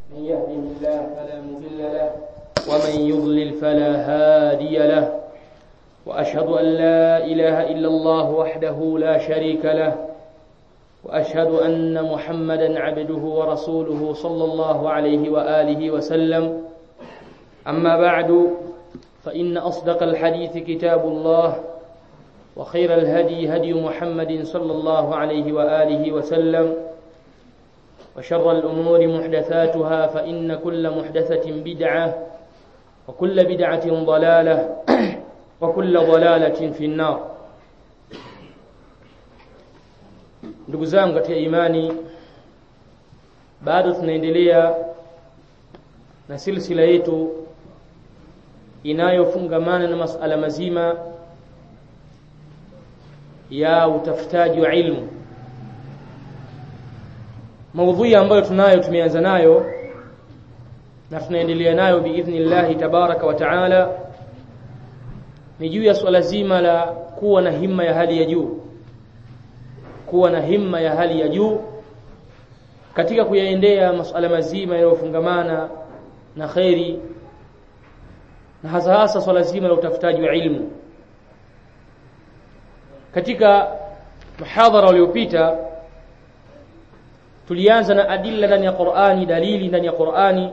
من يهده الله فلا مضل له ومن يضلل فلا هادي له وأشهد أن لا إله إلا الله وحده لا شريك له وأشهد أن محمدا عبده ورسوله صلى الله عليه وآله وسلم أما بعد فإن أصدق الحديث كتاب الله وخير الهدي هدي محمد صلى الله عليه وآله وسلم وشر الأمور محدثاتها فإن كل محدثة بدعة وكل بدعة ضلالة وكل ضلالة في النار ndugu zangu katika imani bado tunaendelea na silsila yetu inayofungamana na masala mazima ya utafutaji wa ilmu maudhui ambayo tunayo tumeanza nayo na tunaendelea nayo biidhnillahi tabaraka wa taala ni juu ya swala zima la kuwa na himma ya hali ya juu kuwa na himma ya hali ya juu katika kuyaendea masuala mazima yanayofungamana na khairi na hasa hasa swala zima la utafutaji wa ilmu katika muhadhara uliopita tulianza na adilla ndani ya Qur'ani dalili ndani ya Qur'ani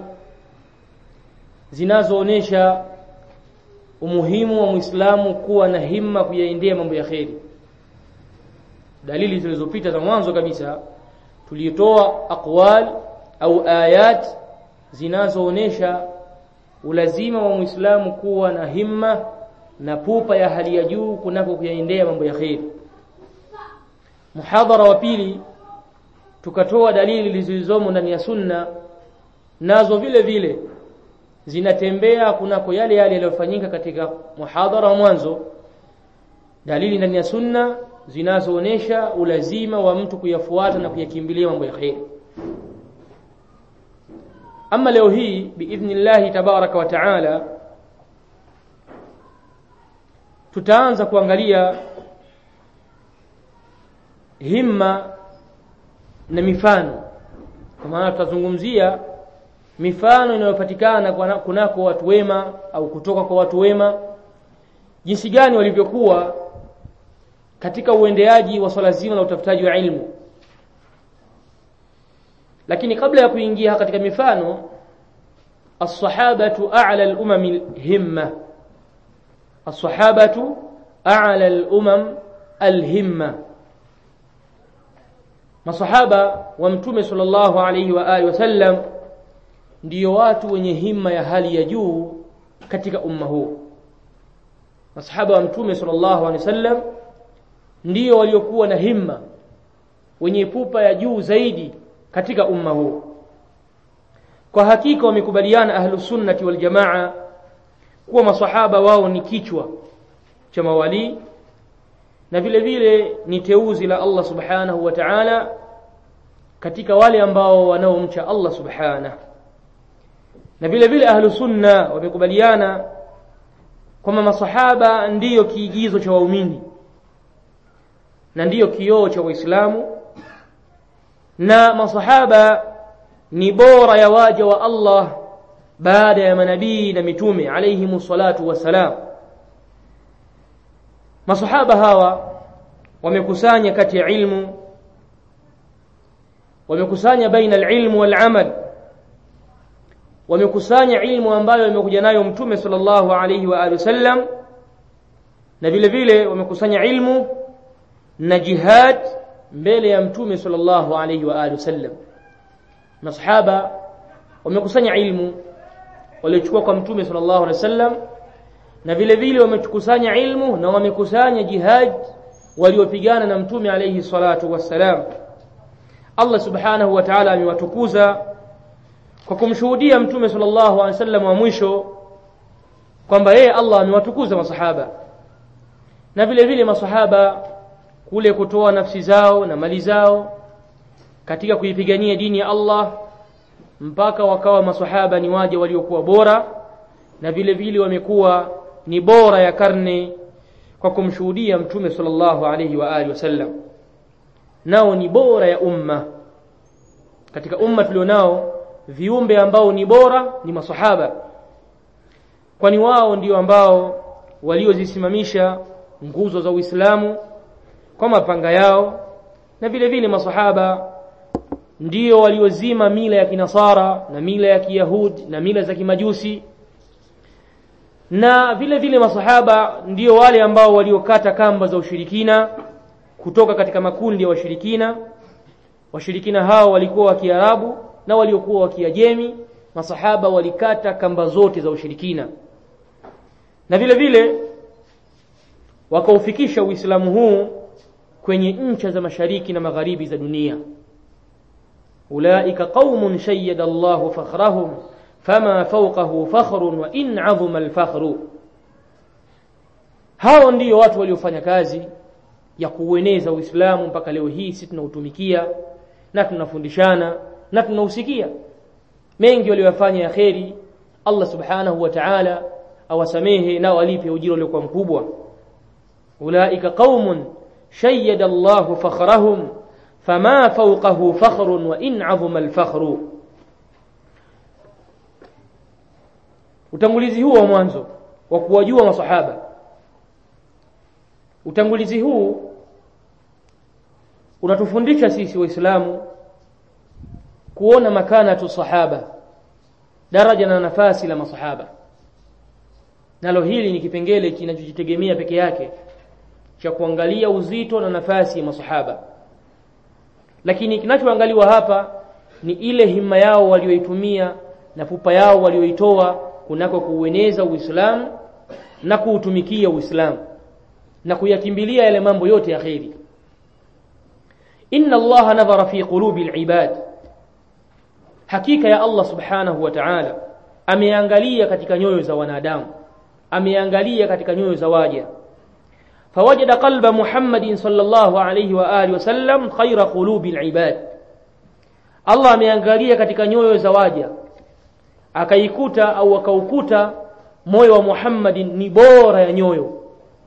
zinazoonesha umuhimu wa Muislamu kuwa na himma kuyaendea mambo ya kheri dalili zilizopita za mwanzo kabisa tulitoa aqwal au ayat zinazoonesha ulazima wa Muislamu kuwa na himma na pupa ya hali ya juu kunako kuyaendea mambo ya kheri muhadhara wa pili tukatoa dalili zilizomo ndani ya sunna nazo vile vile zinatembea kunako yale yale yaliyofanyika katika muhadhara wa mwanzo dalili ndani ya sunna zinazoonesha ulazima wa mtu kuyafuata na kuyakimbilia mambo ya kheri ama leo hii biidhnillahi tabaraka wa taala tutaanza kuangalia himma na mifano kwa maana tutazungumzia mifano inayopatikana kunako watu wema au kutoka kwa watu wema jinsi gani walivyokuwa katika uendeaji wa swala zima la utafutaji wa ilmu lakini kabla ya kuingia katika mifano as-sahabatu a'la al-umam himma as-sahabatu a'la al-umam al-himma masahaba wa mtume sallallahu alayhi wa alihi wasallam ndiyo watu wenye himma ya hali ya juu katika umma huu masahaba wa mtume sallallahu alayhi wasallam ndiyo waliokuwa na himma wenye pupa ya juu zaidi katika umma huu kwa hakika wamekubaliana ahlu sunnati wal jamaa kuwa masahaba wao ni kichwa cha mawali na vile vile ni teuzi la Allah subhanahu wa ta'ala katika wale ambao wanaomcha Allah subhanahu na vile vile ahlu sunna wamekubaliana kwamba masahaba ndiyo kiigizo cha waumini na ndiyo kioo cha waislamu na masahaba ni bora ya waja wa Allah baada ya manabii na mitume alayhimu salatu wassalam masahaba hawa wamekusanya kati ya ilmu wamekusanya baina alilmu walamal wamekusanya ilmu ambayo imekuja nayo mtume sallallahu alayhi wa alihi wasallam na vile vile wamekusanya ilmu na jihad mbele ya mtume sallallahu alayhi wa alihi wasallam masahaba wamekusanya ilmu waliochukua kwa mtume sallallahu alayhi wasallam na vile vile wamekusanya ilmu na wamekusanya jihad waliopigana na mtume alayhi salatu wassalam Allah subhanahu wa ta'ala amewatukuza kwa kumshuhudia mtume sallallahu alaihi wasallam wa mwisho kwamba yeye Allah amewatukuza masahaba na vile vile masahaba kule kutoa nafsi zao na mali zao katika kuipigania dini ya Allah mpaka wakawa masahaba ni waja waliokuwa bora na vile vile wamekuwa ni bora ya karne kwa kumshuhudia mtume sallallahu alayhi wa alihi wasallam nao ni bora ya umma katika umma tulionao viumbe ambao ni bora ni masahaba kwani wao ndio ambao waliozisimamisha nguzo za Uislamu kwa mapanga yao na vile vile masahaba ndio waliozima mila ya kinasara na mila ya kiyahudi na mila za kimajusi na vile vile masahaba ndio wale ambao waliokata kamba za ushirikina kutoka katika makundi ya washirikina washirikina hao walikuwa wa Kiarabu na waliokuwa wa Kiajemi masahaba walikata kamba zote za ushirikina na vile vile wakaufikisha Uislamu huu kwenye ncha za mashariki na magharibi za dunia ulaika qaumun shayyada Allahu fakhrahum fama fawqahu fakhrun wa in 'azuma al-fakhru hao ndiyo watu waliofanya kazi ya kuueneza Uislamu mpaka leo hii sisi tunautumikia na tunafundishana na tunausikia mengi waliyofanya ya kheri Allah subhanahu wa ta'ala awasamehe na walipe ujira uliokuwa mkubwa ulaika qaumun shayyada Allahu fakhrahum fama fawqahu fakhrun wa in 'azuma al-fakhru utangulizi huu wa mwanzo wa kuwajua masahaba utangulizi huu unatufundisha sisi waislamu kuona makanatu sahaba daraja na nafasi la masahaba nalo hili ni kipengele kinachojitegemea peke yake cha kuangalia uzito na nafasi ya masahaba lakini kinachoangaliwa hapa ni ile himma yao walioitumia na pupa yao walioitoa kunako kuueneza Uislamu na kuutumikia Uislamu na kuyakimbilia yale mambo yote ya kheri inna allaha nadhara fi qulubi alibad hakika ya Allah subhanahu wa ta'ala ameangalia katika nyoyo za wanadamu ameangalia katika nyoyo za waja fawajada qalba muhammadin sallallahu alayhi wa alihi wasallam khayra qulubi alibad Allah ameangalia katika nyoyo za waja akaikuta au akaukuta moyo wa Muhammadin ni bora ya nyoyo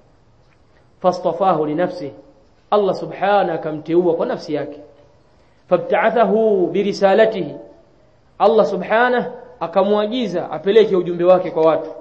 fastafahu linafsihi Allah subhanahu akamteua kwa nafsi yake fabta'athahu birisalatihi Allah subhanahu akamwagiza apeleke ujumbe wake kwa watu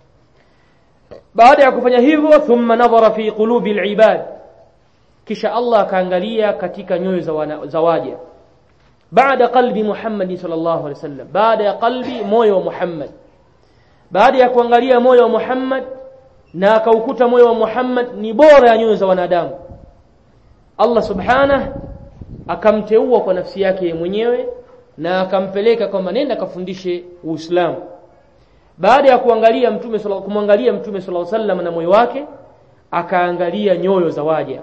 baada ya kufanya hivyo thumma nadhara fi qulubi alibad kisha Allah akaangalia katika nyoyo za, wana, za waja baada qalbi Muhammad sallallahu alaihi wasallam baada ya qalbi moyo wa Muhammad baada ya kuangalia moyo wa Muhammad na akaukuta moyo wa Muhammad ni bora ya nyoyo za wanadamu Allah subhanahu akamteua kwa nafsi yake mwenyewe na akampeleka kwamba nenda kafundishe Uislamu baada ya kuangalia mtume kumwangalia mtume sallallahu alaihi wasallam na moyo wake akaangalia nyoyo za waja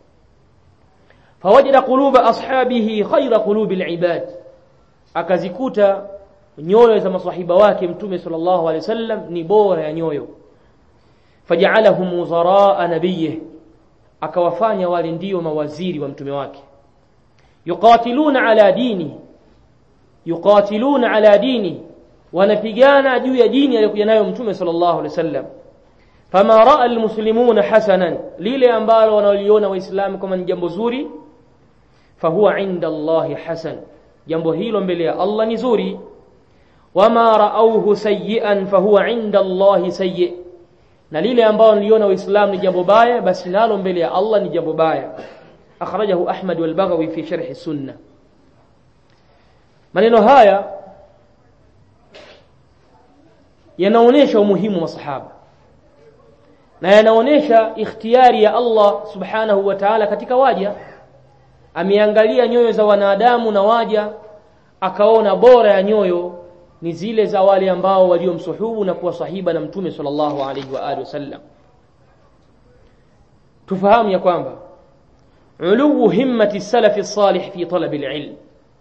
fawajada quluba ashabihi khayra qulubi alibad akazikuta nyoyo za masahiba wake mtume sallallahu alaihi wasallam ni bora ya nyoyo faja'alahum wuzaraa nabiyih akawafanya wale ndio mawaziri wa mtume wake yuqatiluna ala dini yuqatiluna ala dini wanapigana juu ya dini aliyokuja nayo mtume sallallahu alaihi wasallam fama raa almuslimuna hasanan lile ambalo wanaliona waislamu kama ni jambo zuri fahuwa inda Allahi hasan jambo hilo mbele ya Allah ni zuri wama raauhu sayyi'an fahuwa inda Allahi sayyi na lile ambalo niliona waislamu ni jambo baya basi nalo mbele ya Allah ni jambo baya akhrajahu Ahmad wal Baghawi fi sharh sunna maneno haya yanaonesha umuhimu wa sahaba na yanaonesha ikhtiyari ya Allah subhanahu wa ta'ala katika waja ameangalia nyoyo za wanadamu na waja akaona bora ya nyoyo ni zile za wale ambao waliomsuhubu na kuwa sahiba na mtume sallallahu alaihi wa alihi wasallam tufahamu ya kwamba uluwu himmati salafi salih fi talabi alilm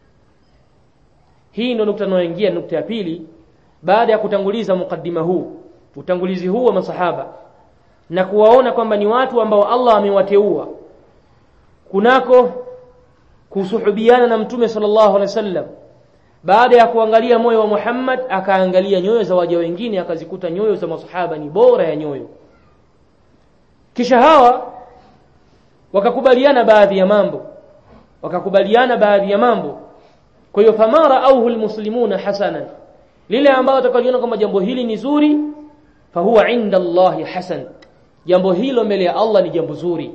hii ndio nukta inayoingia nukta ya pili baada ya kutanguliza mukaddima huu utangulizi huu wa masahaba na kuwaona kwamba ni watu ambao Allah amewateua kunako kusuhubiana na mtume sallallahu alaihi wasallam baada ya kuangalia moyo wa Muhammad akaangalia nyoyo za waja wengine akazikuta nyoyo za masahaba ni bora ya nyoyo kisha hawa wakakubaliana baadhi ya mambo wakakubaliana baadhi ya mambo kwa hiyo fama raauhu almuslimuna hasanan lile ambalo atakaliona kwamba jambo hili ni zuri fahuwa inda Allahi hasan jambo hilo mbele ya Allah ni jambo zuri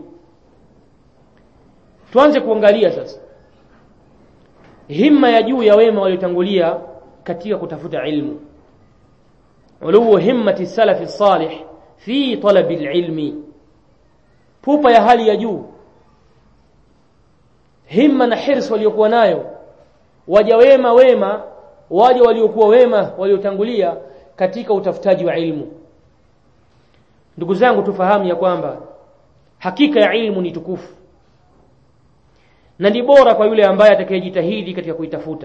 tuanze kuangalia sasa himma ya juu ya wema waliotangulia katika kutafuta ilmu uluwu himmati salafi salih fi talabi alilmi pupa ya hali ya juu himma na hirs waliokuwa nayo waja wema wema waja waliokuwa wema waliotangulia katika utafutaji wa ilmu ndugu zangu tufahamu ya kwamba hakika ya ilmu ni tukufu na ni bora kwa yule ambaye atakayejitahidi katika kuitafuta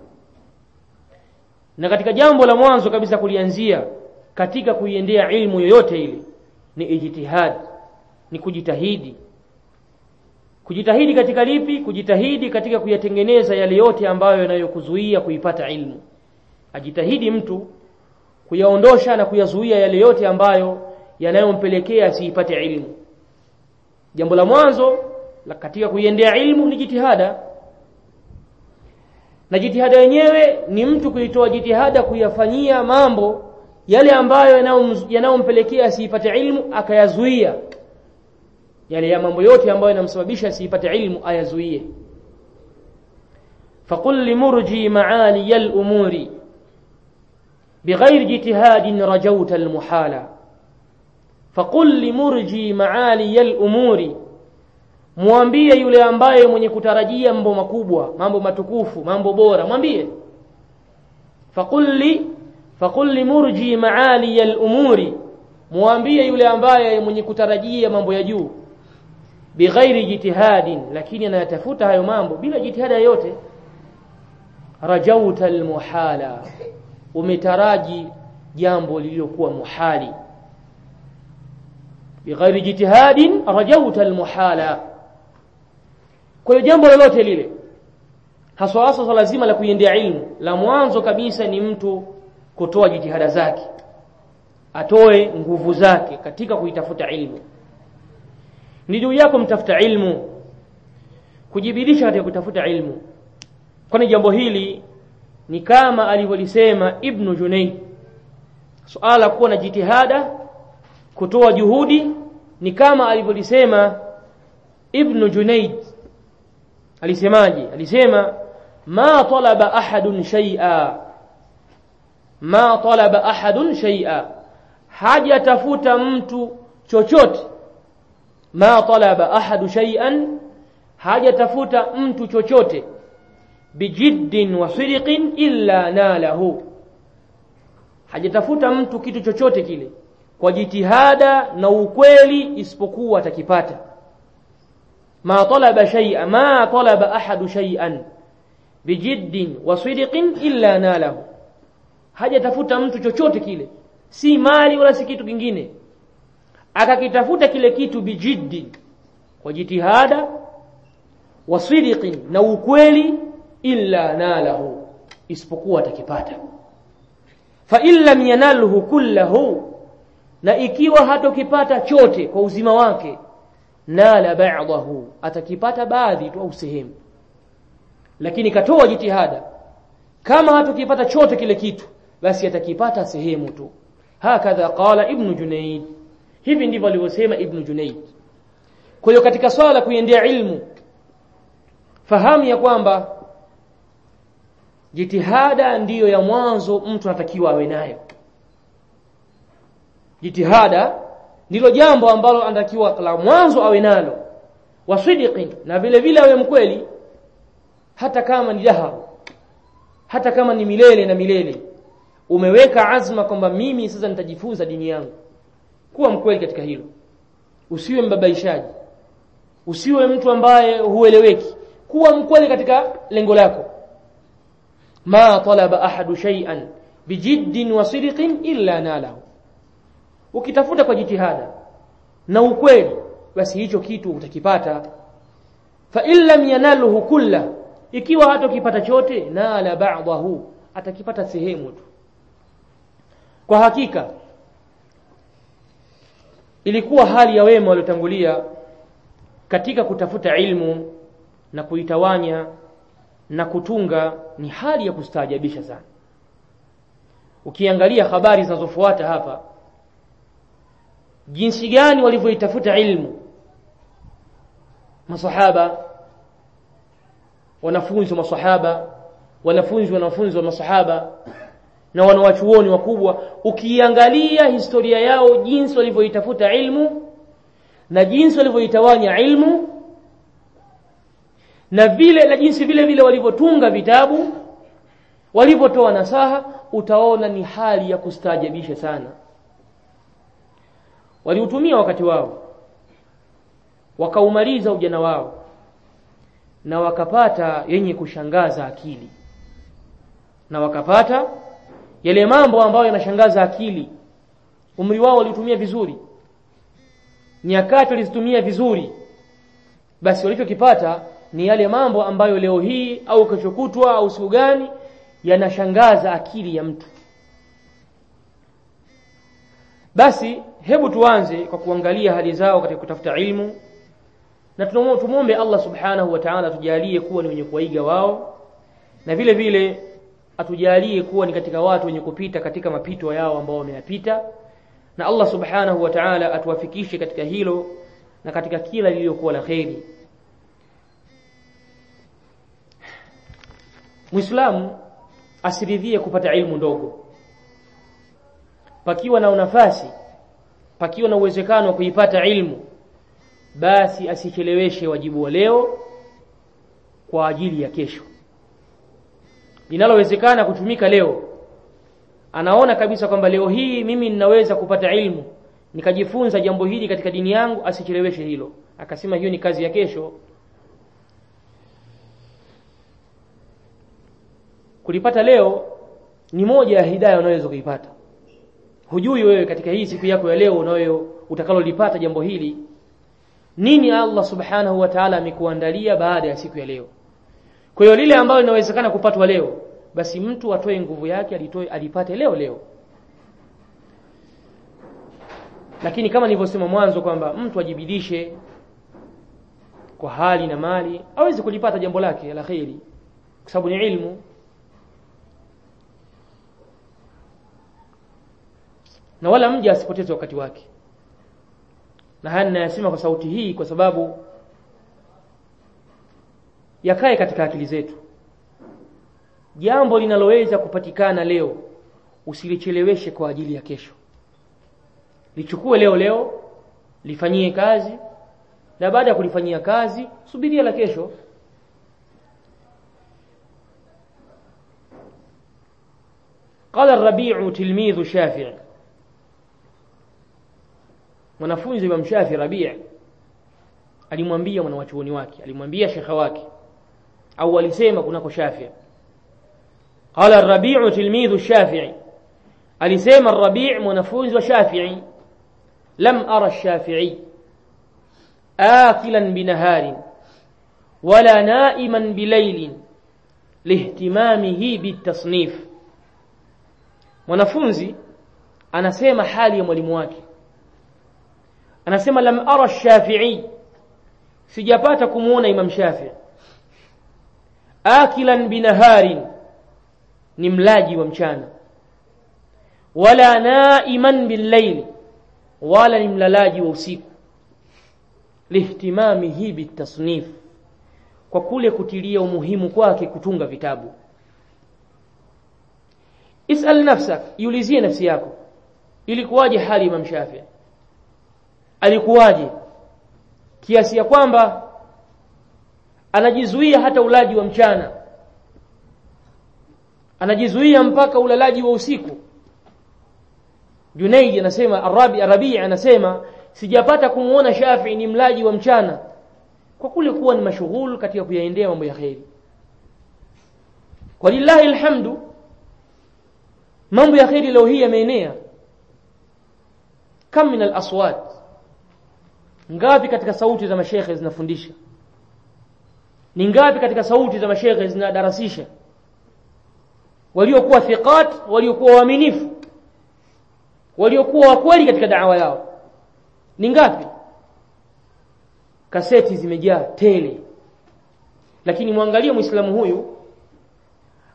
na katika jambo la mwanzo kabisa kulianzia katika kuiendea ilmu yoyote ile ni ijtihad ni kujitahidi kujitahidi katika lipi kujitahidi katika kuyatengeneza yale yote ambayo yanayokuzuia kuipata ilmu ajitahidi mtu kuyaondosha na kuyazuia yale yote ambayo yanayompelekea asiipate ilmu jambo la mwanzo la katika kuiendea ilmu ni jitihada na jitihada yenyewe ni mtu kuitoa jitihada kuyafanyia mambo yale ambayo yanayompelekea asiipate ilmu akayazuia yale ya mambo yote ambayo yanamsababisha asiipate ilmu ayazuie فقل لمرجي معالي الأمور بغير جتهاد رجوت المحالة فقل لمرجي معالي الأمور mwambie yule ambaye mwenye kutarajia mambo makubwa mambo matukufu mambo bora mwambie faqul li faqul limurji maali al-umuri mwambie yule ambaye mwenye kutarajia mambo ya juu bighairi jitihadin lakini anayatafuta hayo mambo bila jitihada yoyote rajauta almuhala umetaraji jambo lililokuwa muhali bighairi jitihadin rajauta almuhala kwa hiyo jambo lolote lile haswa haswa lazima la kuiendea ilmu la mwanzo kabisa ni mtu kutoa jitihada zake atoe nguvu zake katika kuitafuta ilmu ni juu yako mtafuta ilmu kujibidisha katika kutafuta ilmu kwani jambo hili ni kama alivyolisema ibnu junayd suala kuwa na jitihada kutoa juhudi ni kama alivyolisema ibnu junayd alisemaje alisema ma talaba ahadun shay'a ma talaba ahadun shay'a hajatafuta mtu chochote ma talaba ahadu shay'an hajatafuta mtu chochote bijiddin wa sidqin illa nalahu hajatafuta mtu kitu chochote kile kwa jitihada na ukweli isipokuwa atakipata ma talaba shay'a ma talaba ahadu shay'an bijiddin wa sidqin illa nalahu hajatafuta mtu chochote kile si mali wala si kitu kingine akakitafuta kile kitu bijiddi kwa jitihada wa sidqin na ukweli illa nalahu isipokuwa atakipata fa in lam yanalhu kullahu na ikiwa hatokipata chote kwa uzima wake nala ba'dahu atakipata baadhi tu au sehemu lakini katoa jitihada kama hatokipata chote kile kitu basi atakipata sehemu tu hakadha qala ibn junayd hivi ndivyo alivyosema ibn junayd kwa hiyo katika swala la kuiendea ilmu fahamu ya kwamba jitihada ndiyo ya mwanzo mtu anatakiwa awe nayo jitihada ndilo jambo ambalo anatakiwa la mwanzo awe nalo wasidiqin na vile vile awe mkweli hata kama ni dahar hata kama ni milele na milele umeweka azma kwamba mimi sasa nitajifunza dini yangu kuwa mkweli katika hilo usiwe mbabaishaji usiwe mtu ambaye hueleweki kuwa mkweli katika lengo lako ma talaba ahadu shay'an bijiddin wa sidqin illa nalahu ukitafuta kwa jitihada na ukweli basi hicho kitu utakipata fa in lam yanalhu kulla ikiwa hatokipata chote nala ba'dahu atakipata sehemu tu kwa hakika ilikuwa hali ya wema waliotangulia katika kutafuta ilmu na kuitawanya na kutunga ni hali ya kustaajabisha sana ukiangalia habari zinazofuata hapa jinsi gani walivyoitafuta ilmu masahaba wanafunzi wa masahaba wanafunzi wanafunzi wa masahaba na wanawachuoni wakubwa ukiangalia historia yao jinsi walivyoitafuta ilmu na jinsi walivyoitawanya ilmu na vile na jinsi vile vile walivyotunga vitabu walivyotoa nasaha utaona ni hali ya kustaajabisha sana waliutumia wakati wao wakaumaliza ujana wao na wakapata yenye kushangaza akili na wakapata yale mambo ambayo yanashangaza akili umri wao waliutumia vizuri nyakati walizitumia vizuri basi walichokipata ni yale mambo ambayo leo hii au kesho kutwa au siku gani yanashangaza akili ya mtu basi hebu tuanze kwa kuangalia hali zao katika kutafuta ilmu na tumwombe Allah subhanahu wa ta'ala atujalie kuwa ni wenye kuwaiga wao na vile vile atujalie kuwa ni katika watu wenye kupita katika mapito yao ambao wameyapita na Allah subhanahu wa ta'ala atuwafikishe katika hilo na katika kila lililokuwa la kheri Muislamu asiridhie kupata ilmu ndogo pakiwa na nafasi pakiwa na uwezekano wa kuipata ilmu basi asicheleweshe wajibu wa leo kwa ajili ya kesho linalowezekana kutumika leo anaona kabisa kwamba leo hii mimi ninaweza kupata ilmu nikajifunza jambo hili katika dini yangu asicheleweshe hilo akasema hiyo ni kazi ya kesho kulipata leo ni moja ya hidayah unaweza kuipata hujui wewe katika hii siku yako ya leo unayo utakalolipata jambo hili nini Allah subhanahu wa ta'ala amekuandalia baada ya siku ya leo kwa hiyo lile ambalo linawezekana kupatwa leo basi mtu atoe nguvu yake alitoe alipate leo leo lakini kama nilivyosema mwanzo kwamba mtu ajibidishe kwa hali na mali aweze kulipata jambo lake la kheri kwa sababu ni ilmu na wala mja asipoteze wakati wake na haya ninayasema kwa sauti hii kwa sababu yakae katika akili zetu jambo linaloweza kupatikana leo usilicheleweshe kwa ajili ya kesho lichukue leo leo lifanyie kazi na baada ya kulifanyia kazi subiria la kesho قال الربيع تلميذ شافعي mwanafunzi wa Mshafi Rabi' alimwambia mwanawachuoni wake alimwambia shekha wake au alisema kunako Shafi qala ar-Rabi' tilmidhu Shafi'i alisema ar-Rabi' mwanafunzi wa Shafi'i lam ara ash-Shafi'i akilan binaharin wala na'iman bilaylin lihtimamihi bitasnif mwanafunzi anasema hali ya mwalimu wake anasema lam ara shafi'i sijapata kumuona imam shafi akilan binaharin ni mlaji wa mchana wala naiman billayli wala ni mlalaji wa usiku lihtimamihi bitasnif kwa kule kutilia umuhimu kwake kutunga vitabu isal nafsak iulizie nafsi yako ilikuwaje hali imam shafi alikuwaje kiasi ya kwamba anajizuia hata ulaji wa mchana anajizuia mpaka ulalaji wa usiku Junaidi anasema Arabi Arabi anasema sijapata kumuona Shafi ni mlaji wa mchana kwa kule kuwa ni mashughul katika kuyaendea mambo ya kheri walillahi alhamdu mambo ya kheri leo hii yameenea kam min al-aswat ngapi katika sauti za mashekhe zinafundisha ni ngapi katika sauti za mashekhe zinadarasisha waliokuwa thiqat waliokuwa waaminifu waliokuwa wakweli katika da'wa yao ni ngapi kaseti zimejaa tele lakini mwangalie muislamu huyu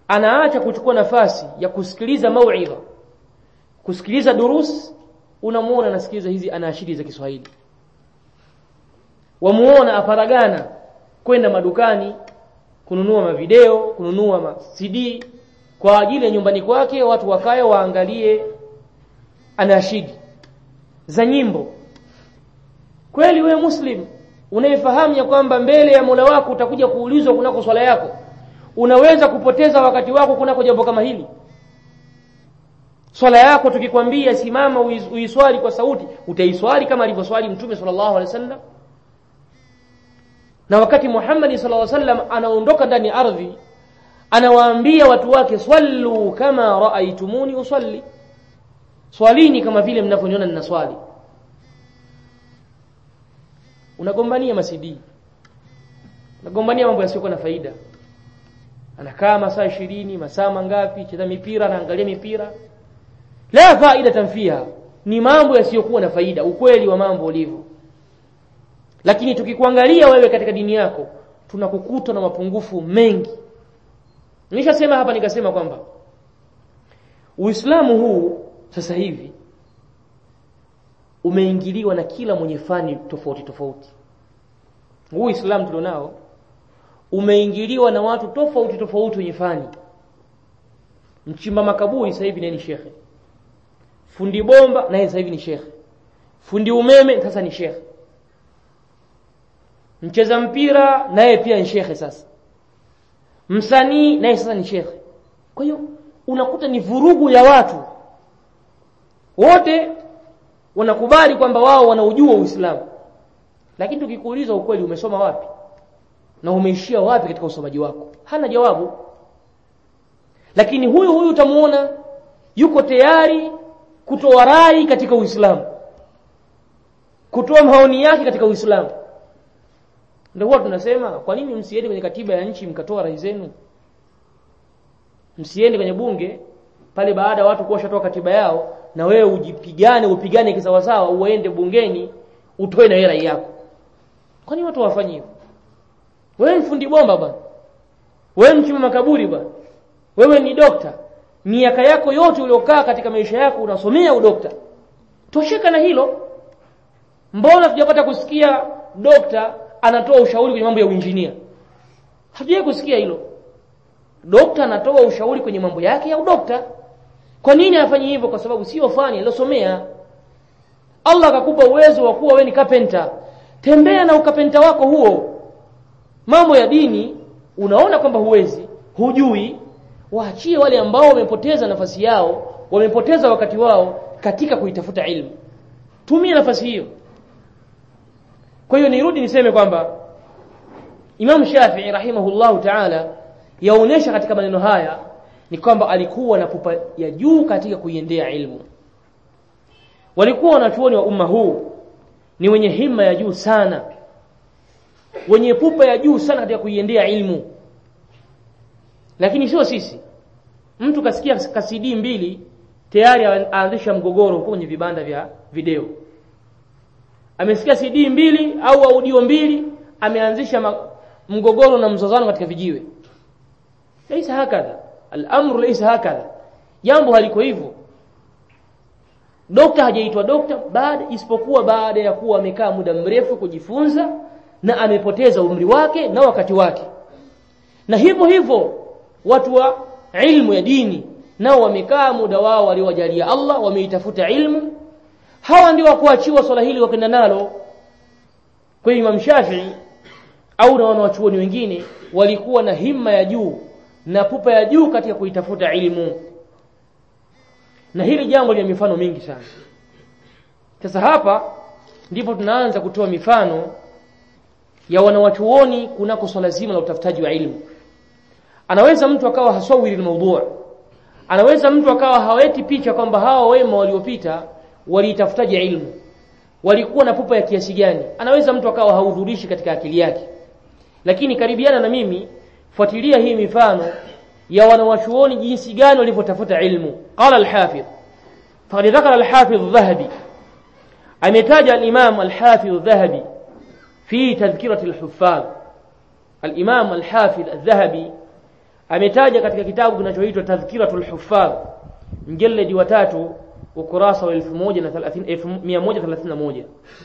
anaacha kuchukua nafasi ya kusikiliza mauidha kusikiliza durus unamuona anasikiliza hizi anaashiri za Kiswahili wamuona aparagana kwenda madukani kununua mavideo kununua ma CD kwa ajili ya nyumbani kwake watu wakae waangalie anashidi za nyimbo kweli wewe muslim unayefahamu ya kwamba mbele ya Mola wako utakuja kuulizwa kunako swala yako unaweza kupoteza wakati wako kunako jambo kama hili swala yako tukikwambia simama uiswali kwa sauti utaiswali kama alivyoswali mtume sallallahu alaihi wasallam na wakati Muhammad sallallahu alaihi wasallam anaondoka ndani ya ardhi anawaambia watu wake swallu kama raaitumuni usalli swalini kama vile mnavyoniona ninaswali unagombania masidi unagombania mambo yasiyokuwa na faida anakaa masaa ishirini masaa mangapi cheza mipira anaangalia mipira la faida fiha ni mambo yasiyokuwa na faida ukweli wa mambo ulivyo lakini tukikuangalia wewe katika dini yako tunakukuta na mapungufu mengi nilishasema hapa nikasema kwamba Uislamu huu sasa hivi umeingiliwa na kila mwenye fani tofauti tofauti huu Uislamu tulionao umeingiliwa na watu tofauti tofauti wenye fani mchimba makaburi sasa hivi ni shekhe fundi bomba naye sasa hivi ni shekhe fundi umeme sasa ni shekhe mcheza mpira naye pia ni shekhe sasa msanii naye sasa ni shekhe kwa hiyo unakuta ni vurugu ya watu wote wanakubali kwamba wao wanaujua Uislamu lakini tukikuuliza ukweli umesoma wapi na umeishia wapi katika usomaji wako hana jawabu lakini huyu huyu utamuona yuko tayari kutoa rai katika Uislamu kutoa maoni yake katika Uislamu ndio huwa tunasema kwa nini msiende kwenye katiba ya nchi mkatoa rai zenu msiende kwenye bunge pale baada ya watu kuwa shatoa katiba yao na wewe ujipigane upigane kisawasawa uende bungeni utoe na rai yako kwa nini watu wafanye hivyo wewe ni fundi bomba bwana wewe mchimba makaburi bwana wewe ni dokta miaka yako yote uliokaa katika maisha yako unasomea udokta tosheka na hilo mbona tujapata kusikia dokta anatoa ushauri kwenye mambo ya uinjinia hatujawahi kusikia hilo dokta anatoa ushauri kwenye mambo yake ya udokta kwa nini afanye hivyo kwa sababu sio fani aliyosomea Allah akakupa uwezo wa kuwa wewe ni carpenter tembea na ukapenta wako huo mambo ya dini unaona kwamba huwezi hujui waachie wale ambao wamepoteza nafasi yao wamepoteza wakati wao katika kuitafuta ilmu tumia nafasi hiyo kwa hiyo nirudi niseme kwamba Imam Shafi'i rahimahullahu ta'ala yaonesha katika maneno haya ni kwamba alikuwa na pupa ya juu katika kuiendea ilmu walikuwa wanachuoni wa umma huu ni wenye himma ya juu sana wenye pupa ya juu sana katika kuiendea ilmu lakini sio sisi mtu kasikia kasidi mbili tayari aanzisha mgogoro huko kwenye vibanda vya video amesikia CD mbili au audio mbili ameanzisha mgogoro na mzozano katika vijiwe laisa hakadha al-amru laisa hakadha jambo haliko hivyo dokta hajaitwa dokta baada isipokuwa baada ya kuwa amekaa muda mrefu kujifunza na amepoteza umri wake na wakati wake na hivyo hivyo watu wa ilmu ya dini nao wamekaa muda wao waliowajalia Allah wameitafuta ilmu hawa ndio wakuachiwa swala hili wakenda nalo kwa Imam Shafi'i au na wanawachuoni wengine walikuwa na himma ya juu na pupa ya juu katika kuitafuta ilmu na hili jambo lina mifano mingi sana sasa hapa ndipo tunaanza kutoa mifano ya wanawachuoni kunako swala zima la utafutaji wa ilmu anaweza mtu akawa hasawiri almawdu' anaweza mtu akawa haweti picha kwamba hawa wema waliopita waliitafutaje ilmu walikuwa na pupa ya kiasi gani anaweza mtu akawa haudhurishi katika akili yake lakini karibiana na mimi fuatilia hii mifano ya wanawachuoni jinsi gani walivyotafuta ilmu qala al-hafidh faqad dhakara al-hafidh adh-dhahabi ametaja al-imam al-hafidh adh-dhahabi fi tadhkirati al-huffaz al-imam al-hafidh adh-dhahabi ametaja katika kitabu kinachoitwa Tadhkiratul Huffaz mjaladi wa tatu ukurasa wa 1131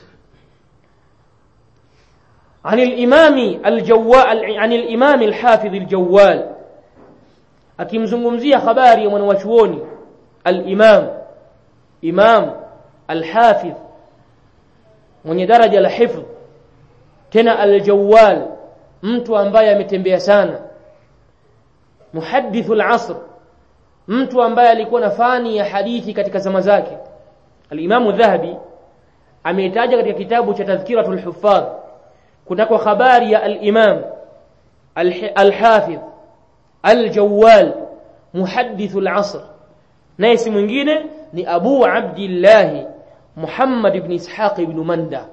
عن الإمام الجوال عن الإمام الحافظ الجوال akimzungumzia habari ya mwanawachuoni al-Imam Imam al-Hafidh mwenye daraja la hifdh tena al-Jawwal mtu ambaye ametembea sana muhaddithul asr mtu ambaye alikuwa na fani ya hadithi katika zama zake al-Imam Dhahabi ameitaja katika kitabu cha Tadhkiratul Huffaz kunako habari ya al-Imam al-Hafidh al-Jawwal muhaddithul asr naye si mwingine ni Abu Abdullah Muhammad ibn Ishaq ibn Manda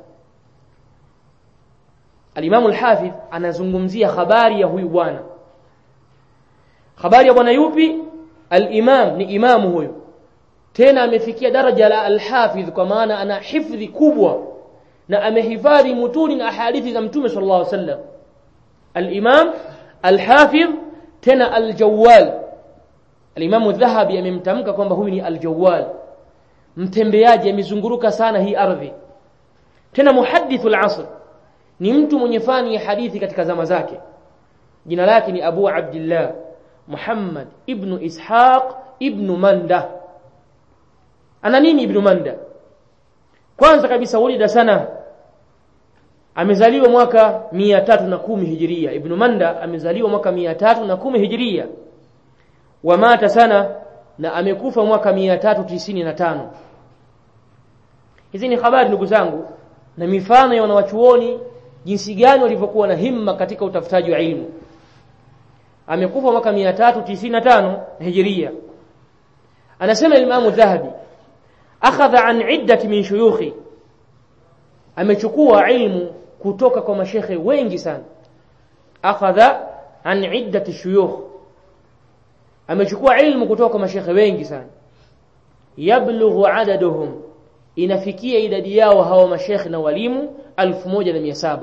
Al-Imam al-Hafidh anazungumzia habari ya huyu bwana habari ya bwana yupi al-Imam ni imamu huyu tena amefikia daraja la al-Hafidh kwa maana ana hifdhi kubwa na amehifadhi mutuni na hadithi za Mtume sallallahu alaihi wasallam al-Imam al-Hafidh tena al-Jawwal al-Imam Dhahabi amemtamka kwamba huyu ni al-Jawwal mtembeaji amezunguruka sana hii ardhi tena muhaddithul asr ni mtu mwenye fani ya hadithi katika zama zake jina lake ni Abu Abdullah Muhammad ibn Ishaq ibn Manda ana nini ibn Manda kwanza kabisa ulida sana amezaliwa mwaka 310 hijiria ibn Manda amezaliwa mwaka 310 hijiria wa mata sana na amekufa mwaka 395 hizi ni habari ndugu zangu na mifano ya wanawachuoni jinsi gani walivyokuwa na himma katika utafutaji wa ilmu amekufa mwaka 395 hijiria anasema Imam Dhahabi akhadha an iddat min shuyukhi amechukua ilmu kutoka kwa mashekhe wengi sana akhadha an iddat shuyukh amechukua ilmu kutoka kwa mashekhe wengi sana yablughu adaduhum inafikia idadi yao hawa mashekhe na walimu 1700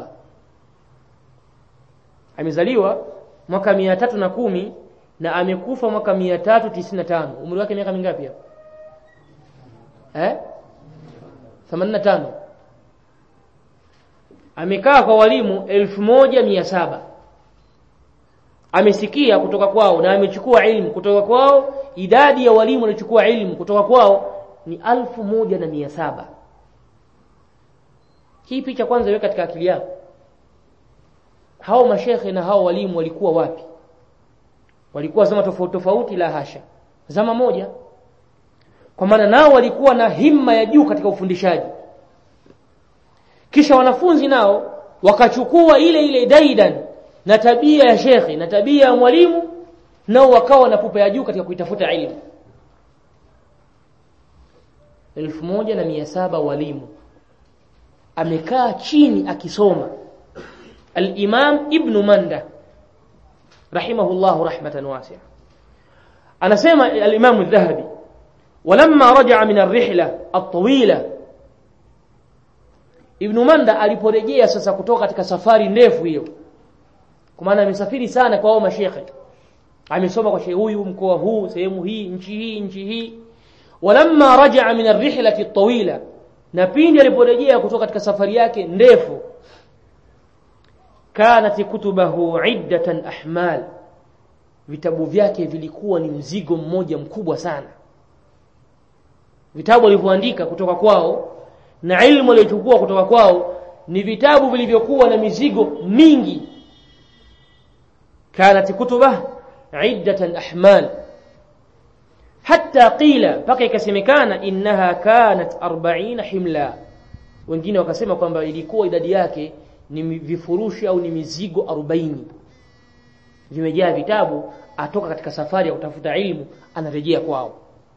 amezaliwa mwaka 310 na amekufa mwaka 395 umri wake miaka mingapi hapo eh 85 amekaa kwa walimu 1700 amesikia kutoka kwao na amechukua ilmu kutoka kwao idadi ya walimu waliochukua ilmu kutoka kwao ni alfu moja na mia saba hii picha kwanza iwe katika akili yako hao mashekhe na hao walimu walikuwa wapi walikuwa zama tofauti tofauti la hasha zama moja kwa maana nao walikuwa na himma ya juu katika ufundishaji kisha wanafunzi nao wakachukua ile ile daidan na tabia ya shekhe na tabia ya mwalimu nao wakawa na pupa ya juu katika kuitafuta ilmu elfu moja na mia saba walimu amekaa chini akisoma al-Imam Ibn Manda rahimahullahu rahmatan wasi'a anasema al-Imam al-Dhahabi walamma raja'a min ar-rihla at-tawila Ibn Manda aliporejea sasa kutoka katika safari ndefu hiyo kwa maana amesafiri sana kwa wao mashekhe amesoma kwa shehe huyu mkoa huu sehemu hii nchi hii nchi hii walamma raja'a min ar-rihlati at-tawila na pindi aliporejea kutoka katika safari yake ndefu kanat kutubahu iddatan ahmal vitabu vyake vilikuwa ni mzigo mmoja mkubwa sana vitabu alivyoandika kutoka kwao na ilmu aliyochukua kutoka kwao ni vitabu vilivyokuwa na mizigo mingi kanat kutubah iddatan ahmal hatta qila mpaka ikasemekana innaha kanat 40 himla wengine wakasema kwamba ilikuwa idadi yake ni vifurushi au ni mizigo 40 vimejaa vitabu atoka katika safari ya kutafuta ilmu anarejea kwao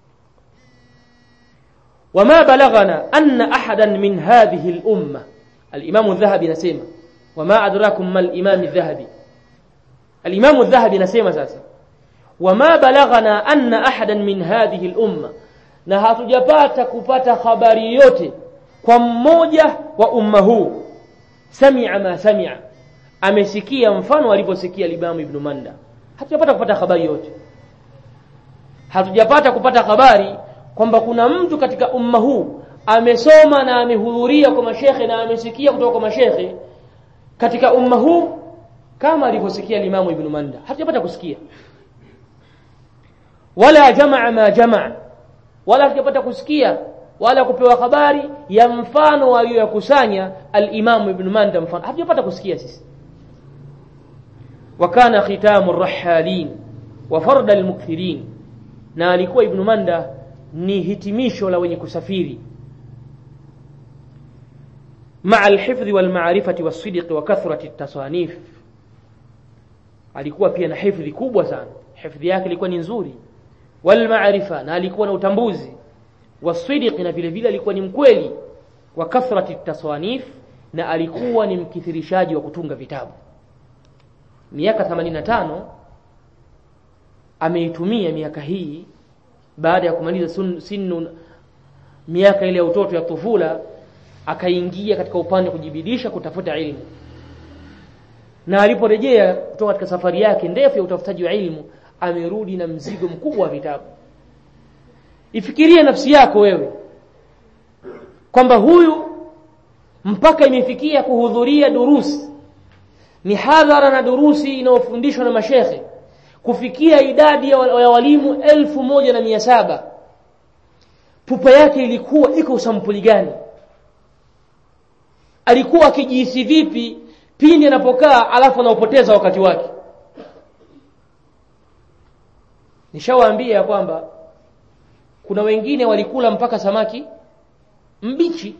wama balaghana anna ahadan min hadhihi al-umma al-imam adh-dhahabi nasema wama adrakum mal imam adh-dhahabi al-imam adh-dhahabi nasema sasa wama balaghana anna ahadan min hadhihi al-umma na hatujapata kupata habari yote kwa mmoja wa umma huu sami'a ma sami'a amesikia mfano alivyosikia Imam Ibn Manda hatujapata kupata habari yote hatujapata kupata habari kwamba kuna mtu katika umma huu amesoma na amehudhuria kwa mashekhe na amesikia kutoka kwa mashekhe katika umma huu kama alivyosikia Limamu Ibn Manda hatujapata kusikia wala jamaa ma jamaa wala hatujapata kusikia wala kupewa habari ya mfano aliyoyakusanya al-Imam Ibn Manda mfano hatujapata kusikia sisi wakana khitamu rahalin wa farda al-mukthirin na alikuwa Ibn Manda ni hitimisho la wenye kusafiri مع الحفظ والمعرفة والصدق وكثرة التصانيف alikuwa pia na hifdhi kubwa sana hifdhi yake ilikuwa ni nzuri wal maarifa na alikuwa na utambuzi wasidiq na vile vile alikuwa ni mkweli wa kathrati taswanif na alikuwa ni mkithirishaji wa kutunga vitabu miaka 85 ameitumia miaka hii baada ya kumaliza sinu miaka ile ya utoto ya tufula akaingia katika upande wa kujibidisha kutafuta ilmu na aliporejea kutoka katika safari yake ndefu ya utafutaji wa ilmu amerudi na mzigo mkubwa wa vitabu ifikirie nafsi yako wewe kwamba huyu mpaka imefikia kuhudhuria durusi mihadhara na durusi inayofundishwa na mashekhe kufikia idadi ya walimu elfu moja na mia saba pupa yake ilikuwa iko sampuli gani alikuwa akijihisi vipi pindi anapokaa alafu anaupoteza wakati wake nishawaambia ya kwamba kuna wengine walikula mpaka samaki mbichi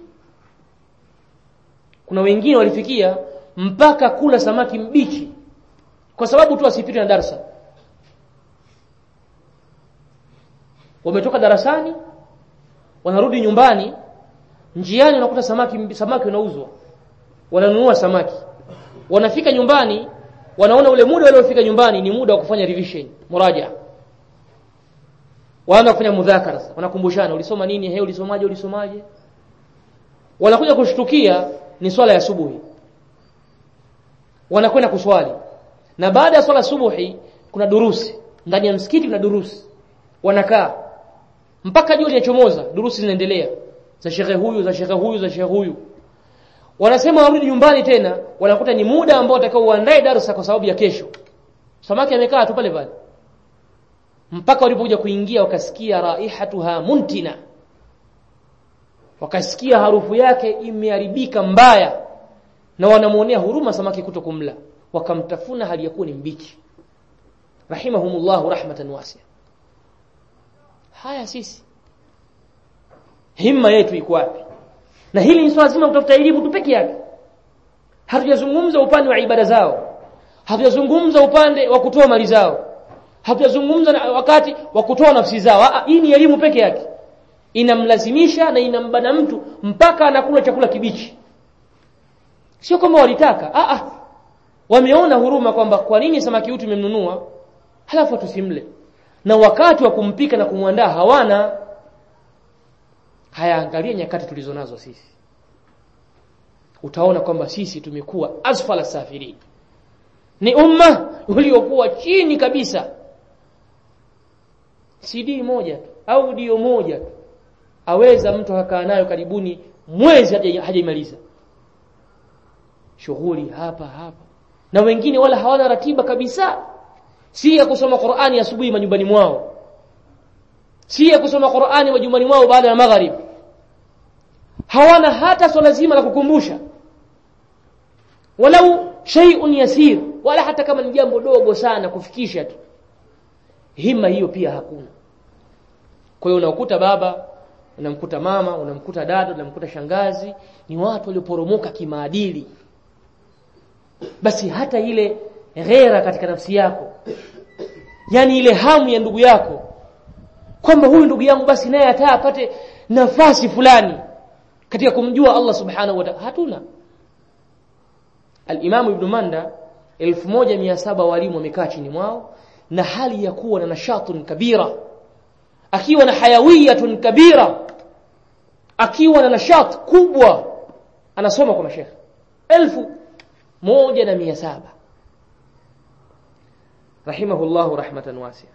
kuna wengine walifikia mpaka kula samaki mbichi kwa sababu tu asipite na darasa wametoka darasani wanarudi nyumbani njiani wanakuta samaki samaki unauzwa wananunua samaki wanafika nyumbani wanaona ule muda waliofika nyumbani ni muda wa kufanya revision muraja waanza kufanya mudhakara wanakumbushana ulisoma nini he ulisomaje ulisomaje wanakuja kushtukia ni swala ya subuhi wanakwenda kuswali na baada ya swala subuhi kuna durusi ndani ya msikiti kuna durusi wanakaa mpaka jua linachomoza durusi zinaendelea za shekhe huyu za shekhe huyu za shekhe huyu wanasema warudi nyumbani tena wanakuta ni muda ambao watakao uandae darasa kwa sababu ya kesho samaki amekaa tu pale pale mpaka walipokuja kuingia wakasikia raihatuha muntina wakasikia harufu yake imeharibika mbaya na wanamuonea huruma samaki kuto kumla wakamtafuna hali yakuwa ni mbichi rahimahumullahu rahmatan wasia haya sisi himma yetu iko wapi na hili ni swala zima kutafuta elimu tu peke yake hatujazungumza upande wa ibada zao hatujazungumza upande wa kutoa mali zao hatujazungumza wakati wa kutoa nafsi zao hii ni elimu peke yake inamlazimisha na inambana mtu mpaka anakula chakula kibichi sio kama walitaka a a wameona huruma kwamba kwa nini samaki huyu tumemnunua halafu tusimle na wakati wa kumpika na kumwandaa hawana hayaangalia nyakati tulizo nazo sisi utaona kwamba sisi tumekuwa asfala safirin ni umma uliokuwa chini kabisa CD moja tu audio moja tu aweza mtu akakaa nayo karibuni mwezi hajaimaliza shughuli hapa hapa na wengine wala hawana ratiba kabisa si ya kusoma Qur'ani asubuhi majumbani mwao si ya kusoma Qur'ani majumbani mwao baada ya magharib hawana hata swala zima la kukumbusha walau shay'un yasir wala hata kama ni jambo dogo sana kufikisha tu hima hiyo pia hakuna kwa hiyo unakuta baba unamkuta mama unamkuta dada unamkuta shangazi ni watu walioporomoka kimaadili basi hata ile ghera katika nafsi yako yani ile hamu ya ndugu yako kwamba huyu ndugu yangu basi naye hata apate nafasi fulani katika kumjua Allah subhanahu wa ta'ala hatuna al-Imam Ibn Manda 1700 walimu wamekaa chini mwao na hali ya kuwa na nashatun kabira akiwa na hayawiyatun kabira akiwa na nashat kubwa anasoma kwa mashekhe elfu moja na mia saba rahimahullahu rahmatan wasi'a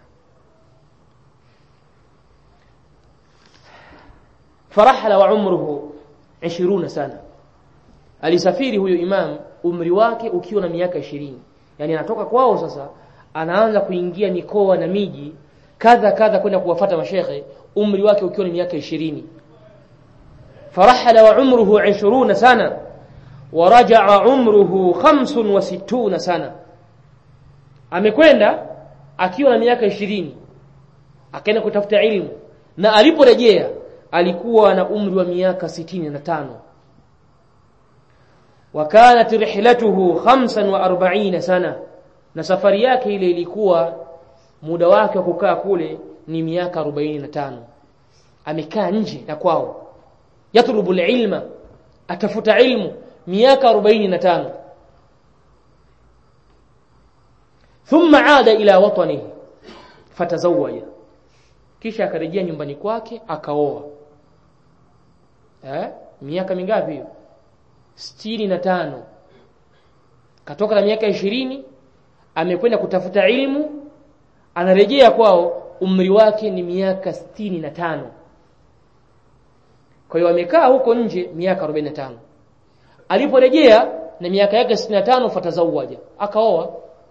farahala wa umruhu 20 sana alisafiri huyo imam umri wake ukiwa na miaka 20 yani anatoka kwao sasa anaanza kuingia mikoa na miji kadha kadha kwenda kuwafata mashekhe umri wake ukiwa ni miaka 20 farahala wa umruhu 20 sana ورجع عمره 65 sana amekwenda akiwa na miaka 20 akaenda kutafuta ilmu na aliporejea alikuwa na umri wa miaka 65 وكانت رحلته 45 sana na safari yake ile ilikuwa muda wake wa kukaa kule ni miaka 45 amekaa nje na kwao yatlubu ilma atafuta ilmu miaka 45 thumma aada ila watanihi fatazawaja kisha akarejea nyumbani kwake akaoa eh miaka mingapi hiyo 65 katoka na miaka 20 amekwenda kutafuta ilmu anarejea kwao umri wake ni miaka 65 kwa hiyo amekaa huko nje miaka 45 aliporejea na miaka yake 65 fatazawaja akaoa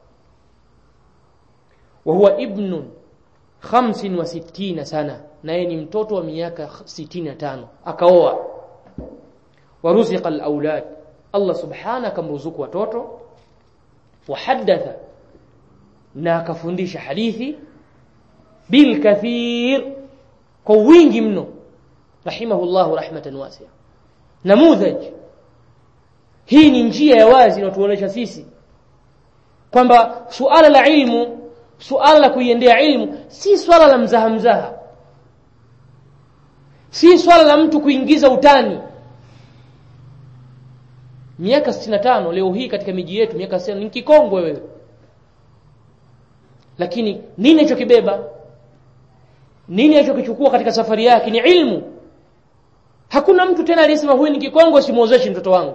wa huwa ibnun 65 sana naye ni mtoto wa miaka 65 akaoa waruziqa alawlad Allah subhanahu akamruzuku watoto wahadatha na akafundisha hadithi bil kathir kwa wingi mno rahimahullahu rahmatan wasi'a namudhaj hii ni njia ya wazi inayotuonesha sisi kwamba suala la ilmu suala la kuiendea ilmu si swala la mzaha mzaha si swala la mtu kuingiza utani miaka 65 leo hii katika miji yetu miaka 60 ni kikongwe wewe lakini nini alichokibeba nini alichokichukua katika safari yake ni ilmu hakuna mtu tena aliyesema huyu ni kikongwe simuozeshi mtoto wangu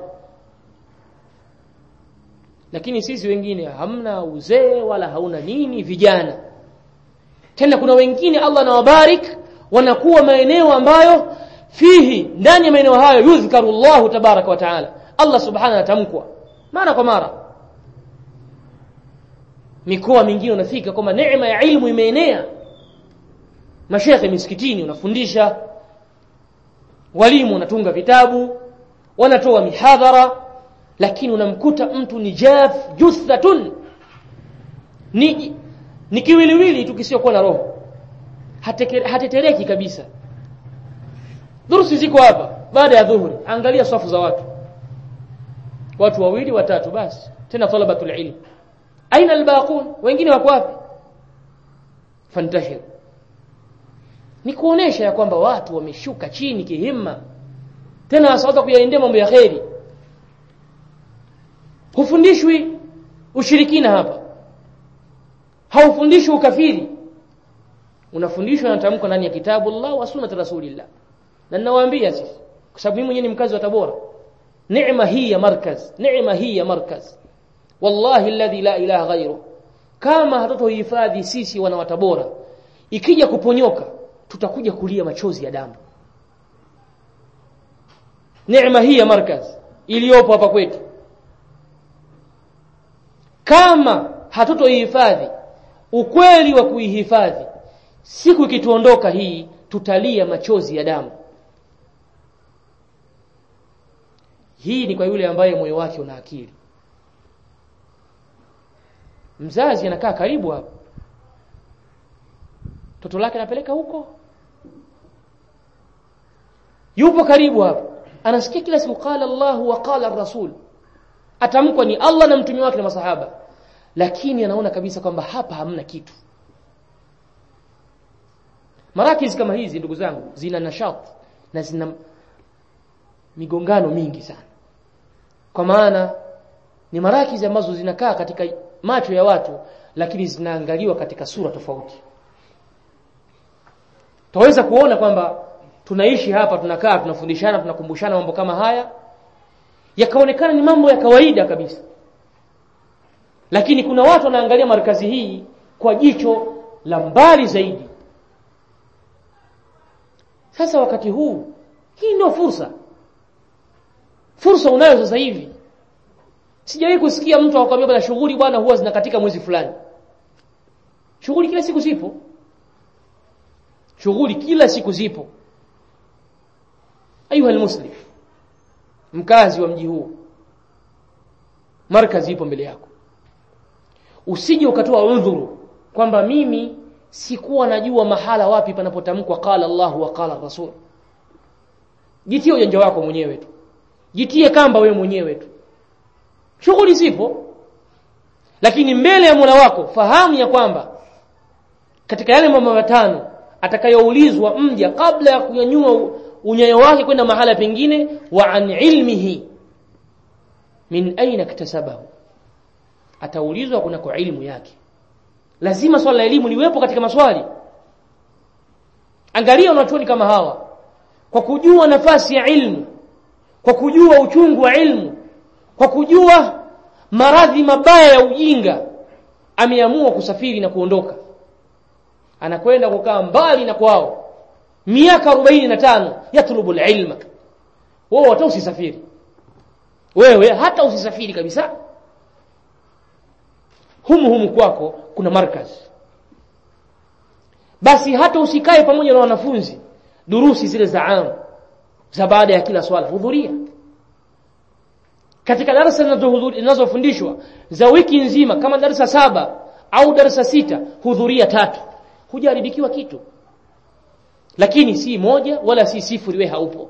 lakini sisi wengine hamna uzee wala hauna nini vijana tena kuna wengine Allah anawabarik wanakuwa maeneo ambayo fihi ndani ya maeneo hayo yudhkaru Allahu tabaraka wa taala Allah subhanahu atamkwa mara kwa mara mikoa mingine unafika kwamba neema ya ilmu imeenea mashekhe misikitini unafundisha walimu wanatunga vitabu wanatoa mihadhara lakini unamkuta mtu ni jaf juthatun ni ni kiwiliwili tu kisiokuwa na roho hatetereki kabisa durusi ziko hapa baada ya dhuhuri angalia safu za watu watu wawili watatu basi tena talabatul ilm aina albaqun wengine wako wapi fantashir ni kuonesha ya kwamba watu wameshuka chini kihimma tena wasawata kuyaendea mambo ya kheri hufundishwi ushirikina hapa haufundishwi ukafiri unafundishwa na tamko ndani ya kitabu Allah wa sunnat rasulillah na ninawaambia sisi kwa sababu mimi mwenyewe ni mkazi wa Tabora neema hii ya markaz neema hii ya markaz wallahi alladhi la ilaha ghairu kama hatutohifadhi sisi wana wa Tabora ikija kuponyoka tutakuja kulia machozi ya damu neema hii ya markaz iliyopo hapa kwetu kama hatutoihifadhi ukweli wa kuihifadhi siku ikituondoka hii tutalia machozi ya damu hii ni kwa yule ambaye moyo wake una akili mzazi anakaa karibu hapo toto lake anapeleka huko yupo karibu hapo anasikia kila siku qala Allah wa qala rasul atamkwa ni Allah na mtume wake na masahaba lakini anaona kabisa kwamba hapa hamna kitu marakizi kama hizi ndugu zangu zina nashat na zina migongano mingi sana kwa maana ni marakizi ambazo zinakaa katika macho ya watu lakini zinaangaliwa katika sura tofauti Taweza kuona kwamba tunaishi hapa tunakaa tunafundishana tunakumbushana mambo kama haya yakaonekana ni mambo ya kawaida kabisa lakini kuna watu wanaangalia markazi hii kwa jicho la mbali zaidi sasa wakati huu hii ndio fursa fursa unayo sasa hivi sijawahi kusikia mtu akwambia bwana shughuli bwana huwa zinakatika mwezi fulani shughuli kila siku zipo shughuli kila siku zipo ayuha almuslim mkazi wa mji huu markazi ipo mbele yako usije ukatoa udhuru kwamba mimi sikuwa najua mahala wapi panapotamkwa qala Allahu wa qala Rasul jitie ujanja wako mwenyewe tu jitie kamba wewe mwenyewe tu shughuli zipo lakini mbele ya Mola wako fahamu ya kwamba katika yale mambo matano atakayoulizwa mja kabla ya kunyanyua unyayo wake kwenda mahala pengine wa an ilmihi min aina iktasabahu ataulizwa kunako ilmu yake lazima swala la elimu liwepo katika maswali angalia wanachuoni kama hawa kwa kujua nafasi ya ilmu kwa kujua uchungu wa ilmu kwa kujua maradhi mabaya ya ujinga ameamua kusafiri na kuondoka anakwenda kukaa mbali na kwao miaka 45 yatlubu ilma wewe hata usisafiri wewe hata usisafiri kabisa humu humu kwako kuna markaz basi hata usikae pamoja na wanafunzi durusi zile za am za baada ya kila swala hudhuria katika darasa zinazofundishwa za wiki nzima kama darasa saba au darasa sita hudhuria tatu hujaribikiwa kitu lakini si moja wala si sifuri we haupo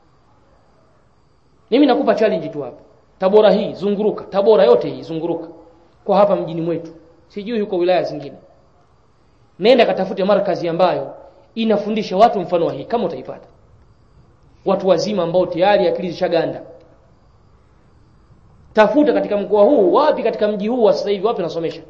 mimi nakupa challenge tu hapa tabora hii zunguruka tabora yote hii zunguruka kwa hapa mjini mwetu sijui huko wilaya zingine nenda katafute markazi ambayo inafundisha watu mfano wa hii kama utaipata watu wazima ambao tayari akili zishaganda tafuta katika mkoa huu wapi katika mji huu wa sasa hivi wapi nasomesha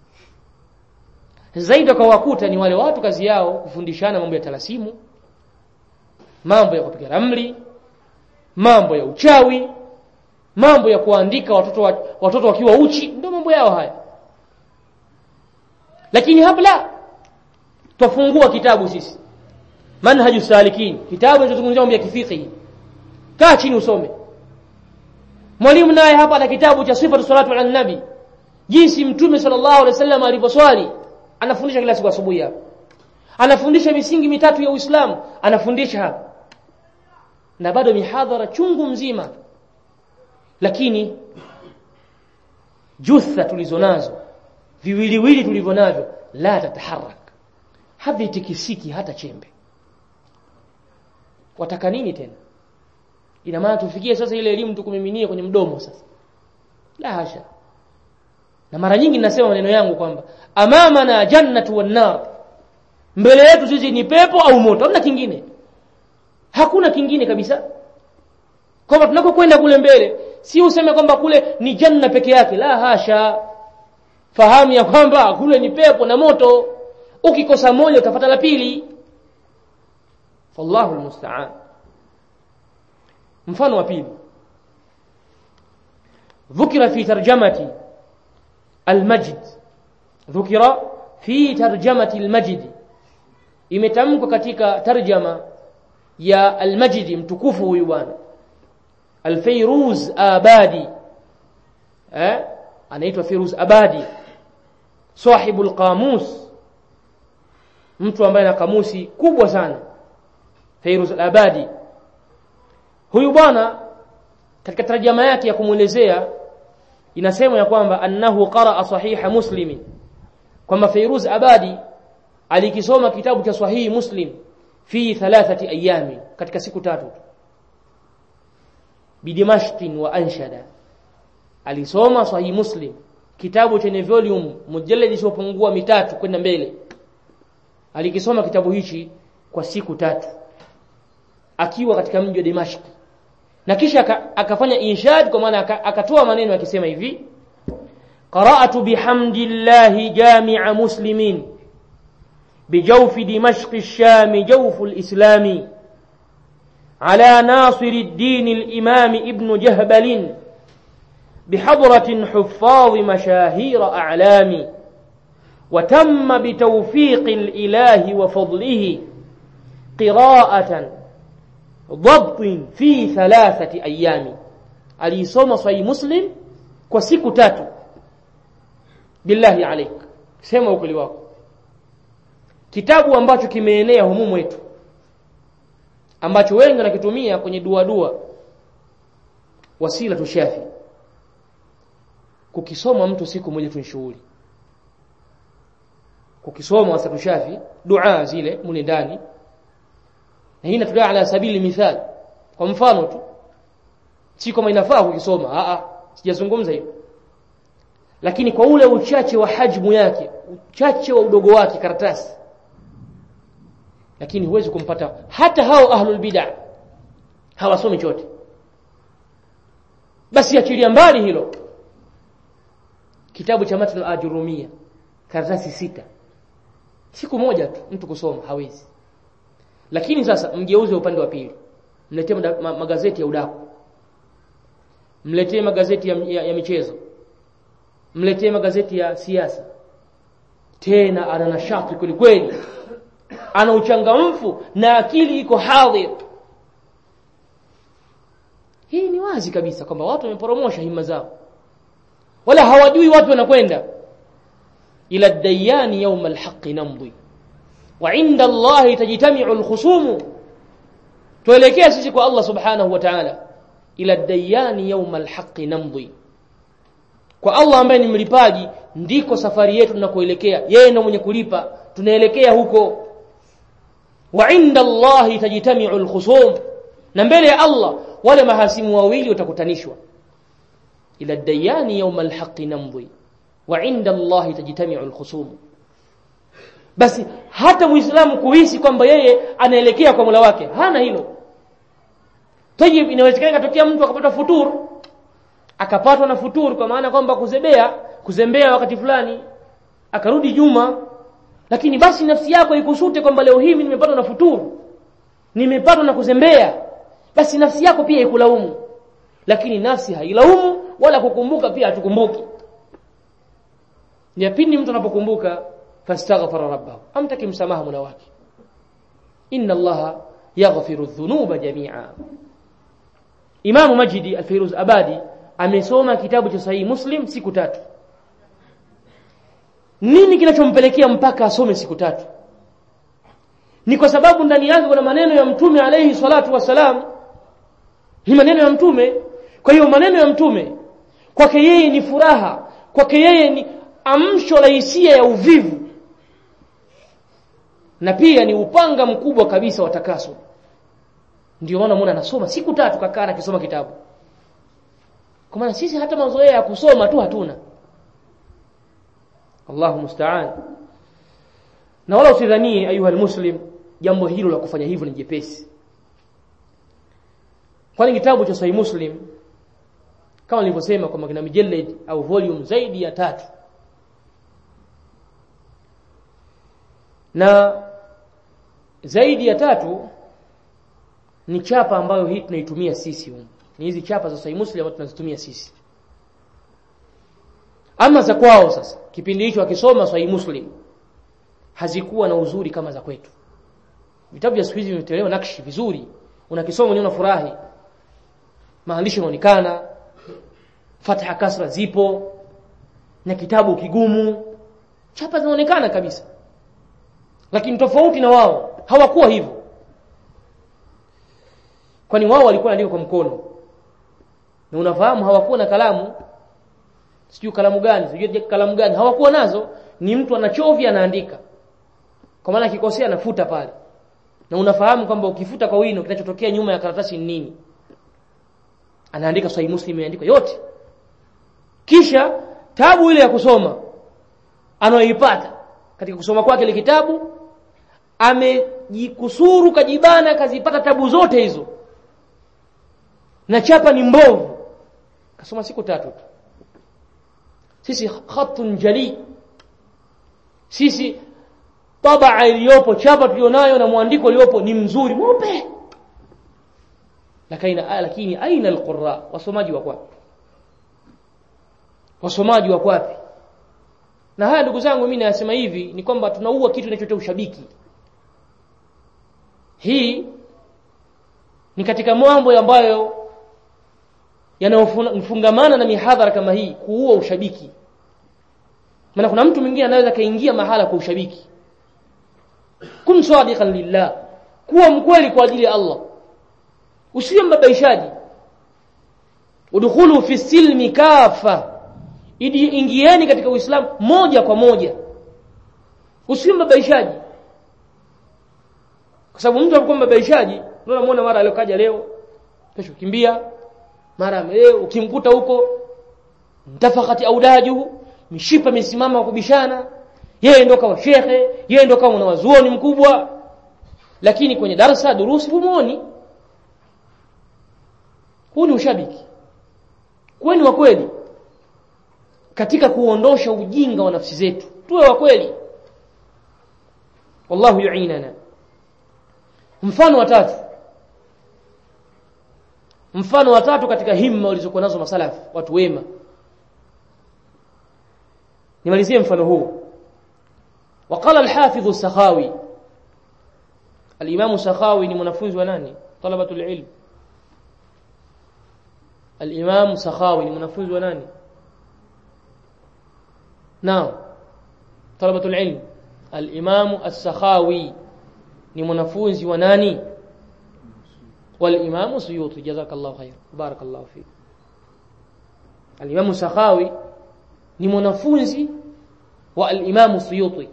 zaidi wakawakuta ni wale watu kazi yao kufundishana mambo ya talasimu mambo ya kupiga ramli mambo ya uchawi mambo ya kuandika watoto wa, watoto wakiwa uchi ndio mambo yao haya lakini hapa twafungua kitabu sisi manhaju salikin kitabu kinachozungumzia mambo ya kifiqhi kaa chini usome mwalimu naye hapa ana kitabu cha sifatu salatu ala nabi jinsi mtume sallallahu alaihi wasallam alivyoswali anafundisha kila siku asubuhi hapa anafundisha misingi mitatu ya Uislamu anafundisha hapa na bado mihadhara chungu mzima lakini jutha tulizonazo viwiliwili tulivyonavyo la tataharak havitikisiki hata chembe wataka nini tena ina maana tufikie sasa ile elimu tukumiminie kwenye mdomo sasa la hasha na mara nyingi ninasema maneno yangu kwamba amamana jannatu wan nar mbele yetu sisi ni pepo au moto hamna kingine hakuna kingine kabisa kwamba tunapokwenda kule mbele si useme kwamba kule ni janna peke yake la hasha fahamu ya kwamba kule ni pepo na moto ukikosa moja utapata la pili fallahu almusta'an mfano wa pili ذكر في ترجمة المجد ذكر في ترجمة المجد imetamkwa katika tarjama ya almajidi mtukufu huyu bwana alfairuz abadi eh anaitwa firuz abadi sahibu alqamus mtu ambaye ana kamusi kubwa sana fairuz abadi huyu bwana katika tarjama yake ya kumuelezea inasema ya kwamba annahu qaraa sahiha muslimin kwamba fairuz abadi alikisoma kitabu cha sahihi muslim fi thalathati ayami katika siku tatu bidimashqin wa anshada alisoma sahihi muslim kitabu chenye volume mujallad isiyopungua mitatu kwenda mbele alikisoma kitabu hichi kwa siku tatu akiwa katika mji wa Dimashq na kisha akafanya inshad kwa maana akatoa maneno akisema hivi qara'atu bihamdillahi jami'a muslimin بجوف دمشق الشام جوف الإسلام على ناصر الدين الإمام ابن جهبل بحضرة حفاظ مشاهير أعلام وتم بتوفيق الإله وفضله قراءة ضبط في ثلاثة أيام alisoma sahihi muslim kwa siku tatu billahi alaik sema ukweli wako kitabu ambacho kimeenea humu mwetu ambacho wengi wanakitumia kwenye dua dua wasila tushafi kukisoma mtu siku moja tu shughuli kukisoma wasila tushafi dua zile mule ndani na hii inatolea ala sabili mithali kwa mfano tu si kama inafaa kukisoma a a sijazungumza hilo lakini kwa ule uchache wa hajmu yake uchache wa udogo wake karatasi lakini huwezi kumpata hata hao ahlul bid'ah hawasomi chote basi achilia mbali hilo kitabu cha matn al-ajurumia karatasi sita siku moja tu mtu kusoma hawezi lakini sasa mgeuze upande wa pili mletee magazeti ya udaku mletee magazeti ya, ya, ya michezo mletee magazeti ya siasa tena ana nashati kweli kweli ana uchangamfu na akili iko hadhir hii ni wazi kabisa kwamba watu wameporomosha himma zao wala hawajui watu wanakwenda ila dayani yawm alhaq namdi wa inda Allah tajtami'u alkhusum tuelekea sisi kwa Allah subhanahu wa ta'ala ila dayani yawm alhaq namdi kwa Allah ambaye ni mlipaji ndiko safari yetu tunakoelekea yeye ndiye mwenye kulipa tunaelekea huko wa inda Allah tajtami'u alkhusum na mbele ya Allah wale mahasimu wawili watakutanishwa ila dayani yawm alhaq namdi wa inda Allah tajtami'u alkhusum basi hata muislamu kuhisi kwamba yeye anaelekea kwa Mola wake hana hilo tayib inawezekana katokea mtu akapata futuru akapatwa na futuru kwa maana kwamba kuzebea kuzembea wakati fulani akarudi juma lakini basi nafsi yako ikusute kwamba leo hii mimi nimepatwa na futuru nimepatwa na kuzembea basi nafsi yako pia ikulaumu lakini nafsi hailaumu wala kukumbuka pia hatukumbuki ni pindi mtu anapokumbuka fastaghfara rabbahu amtaki msamaha mola wake inna allaha yaghfiru dhunuba jami'a Imam Majidi Al-Firuz Abadi amesoma kitabu cha Sahihi Muslim siku tatu. Nini kinachompelekea mpaka asome siku tatu? Ni kwa sababu ndani yake kuna maneno ya Mtume alayhi salatu wasalam. Ni maneno ya Mtume. Kwa hiyo maneno ya Mtume kwake yeye ni furaha, kwake yeye ni amsho la hisia ya uvivu. Na pia ni upanga mkubwa kabisa wa takaso ndio maana muone anasoma siku tatu kakaa akisoma kitabu kwa maana sisi hata mazoea ya kusoma tu hatuna Allahu musta'an na wala usidhanie ayuha almuslim jambo hilo la kufanya hivyo ni jepesi kwani kitabu cha Sahih Muslim kama nilivyosema kwamba kina mujallad au volume zaidi ya tatu na zaidi ya tatu ni chapa ambayo hii tunaitumia sisi humu. Ni hizi chapa za Sahih Muslim ambazo tunazitumia sisi. Ama za kwao sasa, kipindi hicho akisoma Sahih Muslim hazikuwa na uzuri kama za kwetu. Vitabu vya siku hizi vimetolewa nakshi vizuri, unakisoma unaona furahi. Maandishi yanaonekana, fatha kasra zipo, na kitabu kigumu, chapa zinaonekana kabisa. Lakini tofauti na wao, hawakuwa hivyo kwani wao walikuwa wanaandika kwa mkono na unafahamu hawakuwa na kalamu sijui kalamu gani sijui kalamu gani hawakuwa nazo ni mtu anachovya anaandika kwa maana akikosea anafuta pale na unafahamu kwamba ukifuta kwa wino kinachotokea nyuma ya karatasi ni nini anaandika sahihi muslim imeandikwa yote kisha tabu ile ya kusoma anaoipata katika kusoma kwake ile kitabu amejikusuru kajibana kazipata tabu zote hizo na chapa ni mbovu kasoma siku tatu tu sisi khatun jali sisi tabaa iliyopo chapa tulionayo na mwandiko uliopo ni mzuri mweupe lakini lakini aina alqurra wasomaji wa kwapi wasomaji wa kwapi na haya ndugu zangu mimi nayasema hivi ni kwamba tunaua kitu kinachoitwa ushabiki hii ni katika mambo ambayo yanayofungamana na mihadhara kama hii kuua ushabiki maana kuna mtu mwingine anaweza kaingia mahala kwa ushabiki kun sadiqan lillah kuwa mkweli kwa ajili ya Allah usiwe mbabaishaji udkhulu fi silmi kafa idi ingieni katika uislamu moja kwa moja usiwe mbabaishaji kwa sababu mtu anakuwa mbabaishaji ndio unamuona mara aliyokaja leo kesho kimbia mara leo ukimkuta huko mtafakati audajuhu mishipa misimama kubishana yeye ndo kama shekhe yeye ndo kama mwanazuoni mkubwa lakini kwenye darasa durusi humuoni huu ni ushabiki kuweni wa kweli katika kuondosha ujinga wa nafsi zetu tuwe wa kweli wallahu yuinana mfano wa tatu mfano wa tatu katika himma walizokuwa nazo masalafu watu wema nimalizie mfano huu وقال الحافظ السخاوي الإمام السخاوي ni mwanafunzi wa nani طلبة العلم الإمام سخاوي ni mwanafunzi wa nani نعم طلبة العلم الإمام السخاوي ni mwanafunzi wa nani والإمام السيوطي جزاك الله خير بارك الله فيك الإمام السخاوي ni mwanafunzi wa al-Imam Suyuti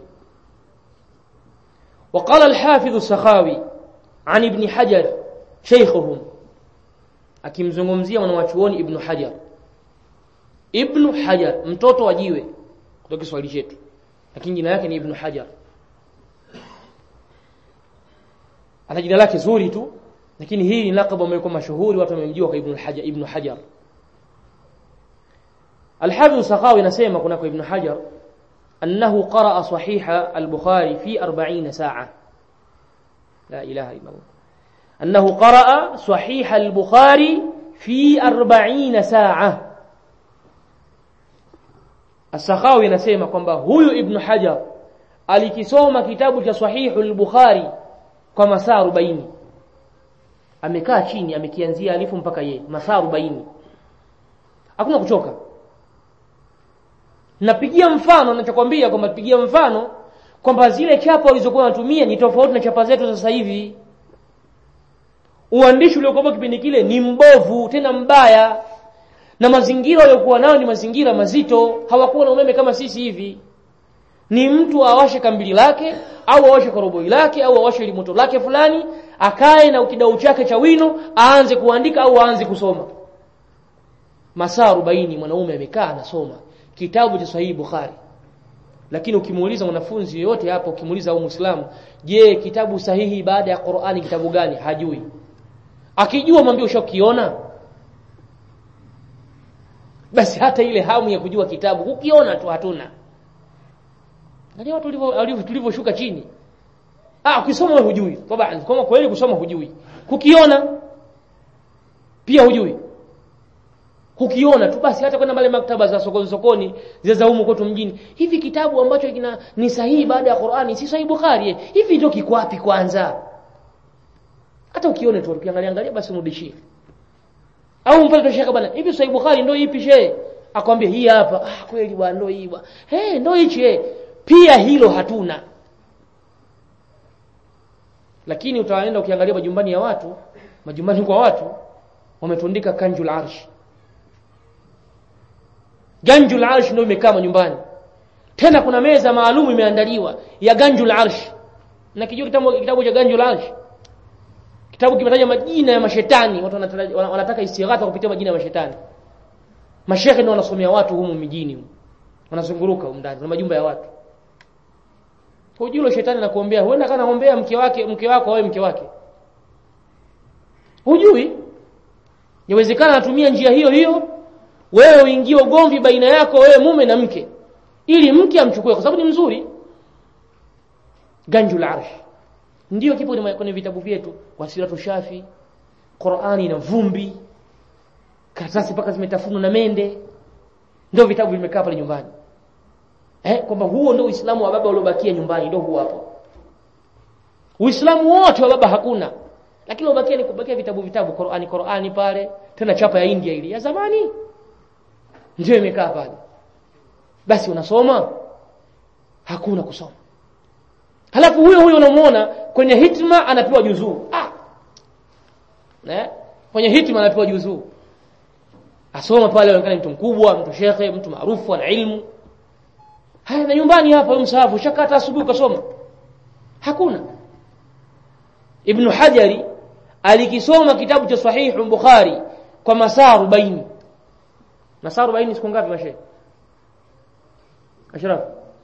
وقال الحافظ السخاوي عن ابن حجر شيخهم akimzungumzia mwanachuoni Ibn Hajar Ibn Hajar mtoto wa jiwe kutoka Kiswahili chetu lakini jina lake ni Ibn Hajar ana jina lake zuri tu lakini hii ni lakabu ambayo kwa mashuhuri watu wamemjua kwa Ibn Hajar Ibn Hajar الحافظ السخاوي anasema kuna kwa Ibn Hajar أنه قرأ صحيح البخاري في أربعين ساعة لا إله إلا الله أنه قرأ صحيح البخاري في أربعين ساعة السخاوي نسيما kwamba huyu Ibn Hajar alikisoma kitabu cha Sahihu al-Bukhari kwa masaa 40 amekaa chini amekianzia alifu mpaka ye masaa 40 hakuna kuchoka napigia mfano ninachokwambia kwamba pigia mfano kwamba zile chapa walizokuwa wanatumia ni tofauti na chapa zetu sasa hivi uandishi uliokuwa kipindi kile ni mbovu tena mbaya na mazingira waliokuwa nayo ni mazingira mazito hawakuwa na umeme kama sisi hivi ni mtu awashe kambili lake au awashe koroboi lake au awashe limoto lake fulani akae na kidau chake cha wino aanze kuandika au aanze kusoma masaa 40 mwanaume amekaa anasoma kitabu cha sahihi Bukhari lakini ukimuuliza mwanafunzi yeyote hapo ukimuuliza au muislamu je kitabu sahihi baada ya Qur'ani kitabu gani hajui akijua mwambie ushakiona basi hata ile hamu ya kujua kitabu ukiona tu hatuna Angalia watu walivyo tulivyoshuka chini ah ukisoma wewe hujui toba kama kweli kusoma hujui kukiona pia hujui kukiona tu basi hata kwenda pale maktaba za sokoni sokoni zile za humu kwetu mjini hivi kitabu ambacho kina ni sahihi baada ya Qur'ani si sahihi Bukhari eh? hivi ndio kiko wapi kwanza hata ukione tu ukiangalia angalia basi mrudishie au mpaka shaka bwana hivi sahihi Bukhari ndio ipi shehe akwambia hii hapa ah kweli bwana ndio hii bwana eh ndio hichi eh pia hilo hatuna lakini utaenda ukiangalia majumbani ya watu majumbani kwa watu wametundika kanjul arshi ganjul arsh ndio imekaa nyumbani tena kuna meza maalum imeandaliwa ya ganjul arsh na kijua kitabu kitabu cha ganjul arsh kitabu kimetaja majina ya mashetani watu wanataka istighatha kupitia majina ya mashetani mashekhe ndio wanasomea watu humu mijini wanazunguruka humu ndani na majumba ya watu hujui shetani anakuombea huenda kana ombea mke wake mke wako au mke wake hujui yawezekana anatumia njia hiyo hiyo wewe uingie ugomvi baina yako wewe mume na mke ili mke amchukue kwa sababu ni mzuri ganjul arsh ndio kipo kwenye vitabu vyetu wasiratu shafi Qur'ani na vumbi karatasi mpaka zimetafunwa na mende ndio vitabu vimekaa pale nyumbani eh kwamba huo ndio Uislamu wa baba uliobakia nyumbani ndio huo hapo Uislamu wote wa baba hakuna lakini ubakia ni kubakia vitabu vitabu Qur'ani Qur'ani pale tena chapa ya India ile ya zamani ndio imekaa pale basi unasoma hakuna kusoma halafu huyo huyo unamuona kwenye hitma anapewa juzuu ah ne kwenye hitma anapewa juzuu asoma pale anaonekana mtu mkubwa mtu shekhe mtu maarufu ana ilmu haya na nyumbani hapa msahafu shakata asubuhi ukasoma hakuna ibn hajari alikisoma kitabu cha sahihu bukhari kwa masaa 40 masaa 40 siku ngapi mashe ashraf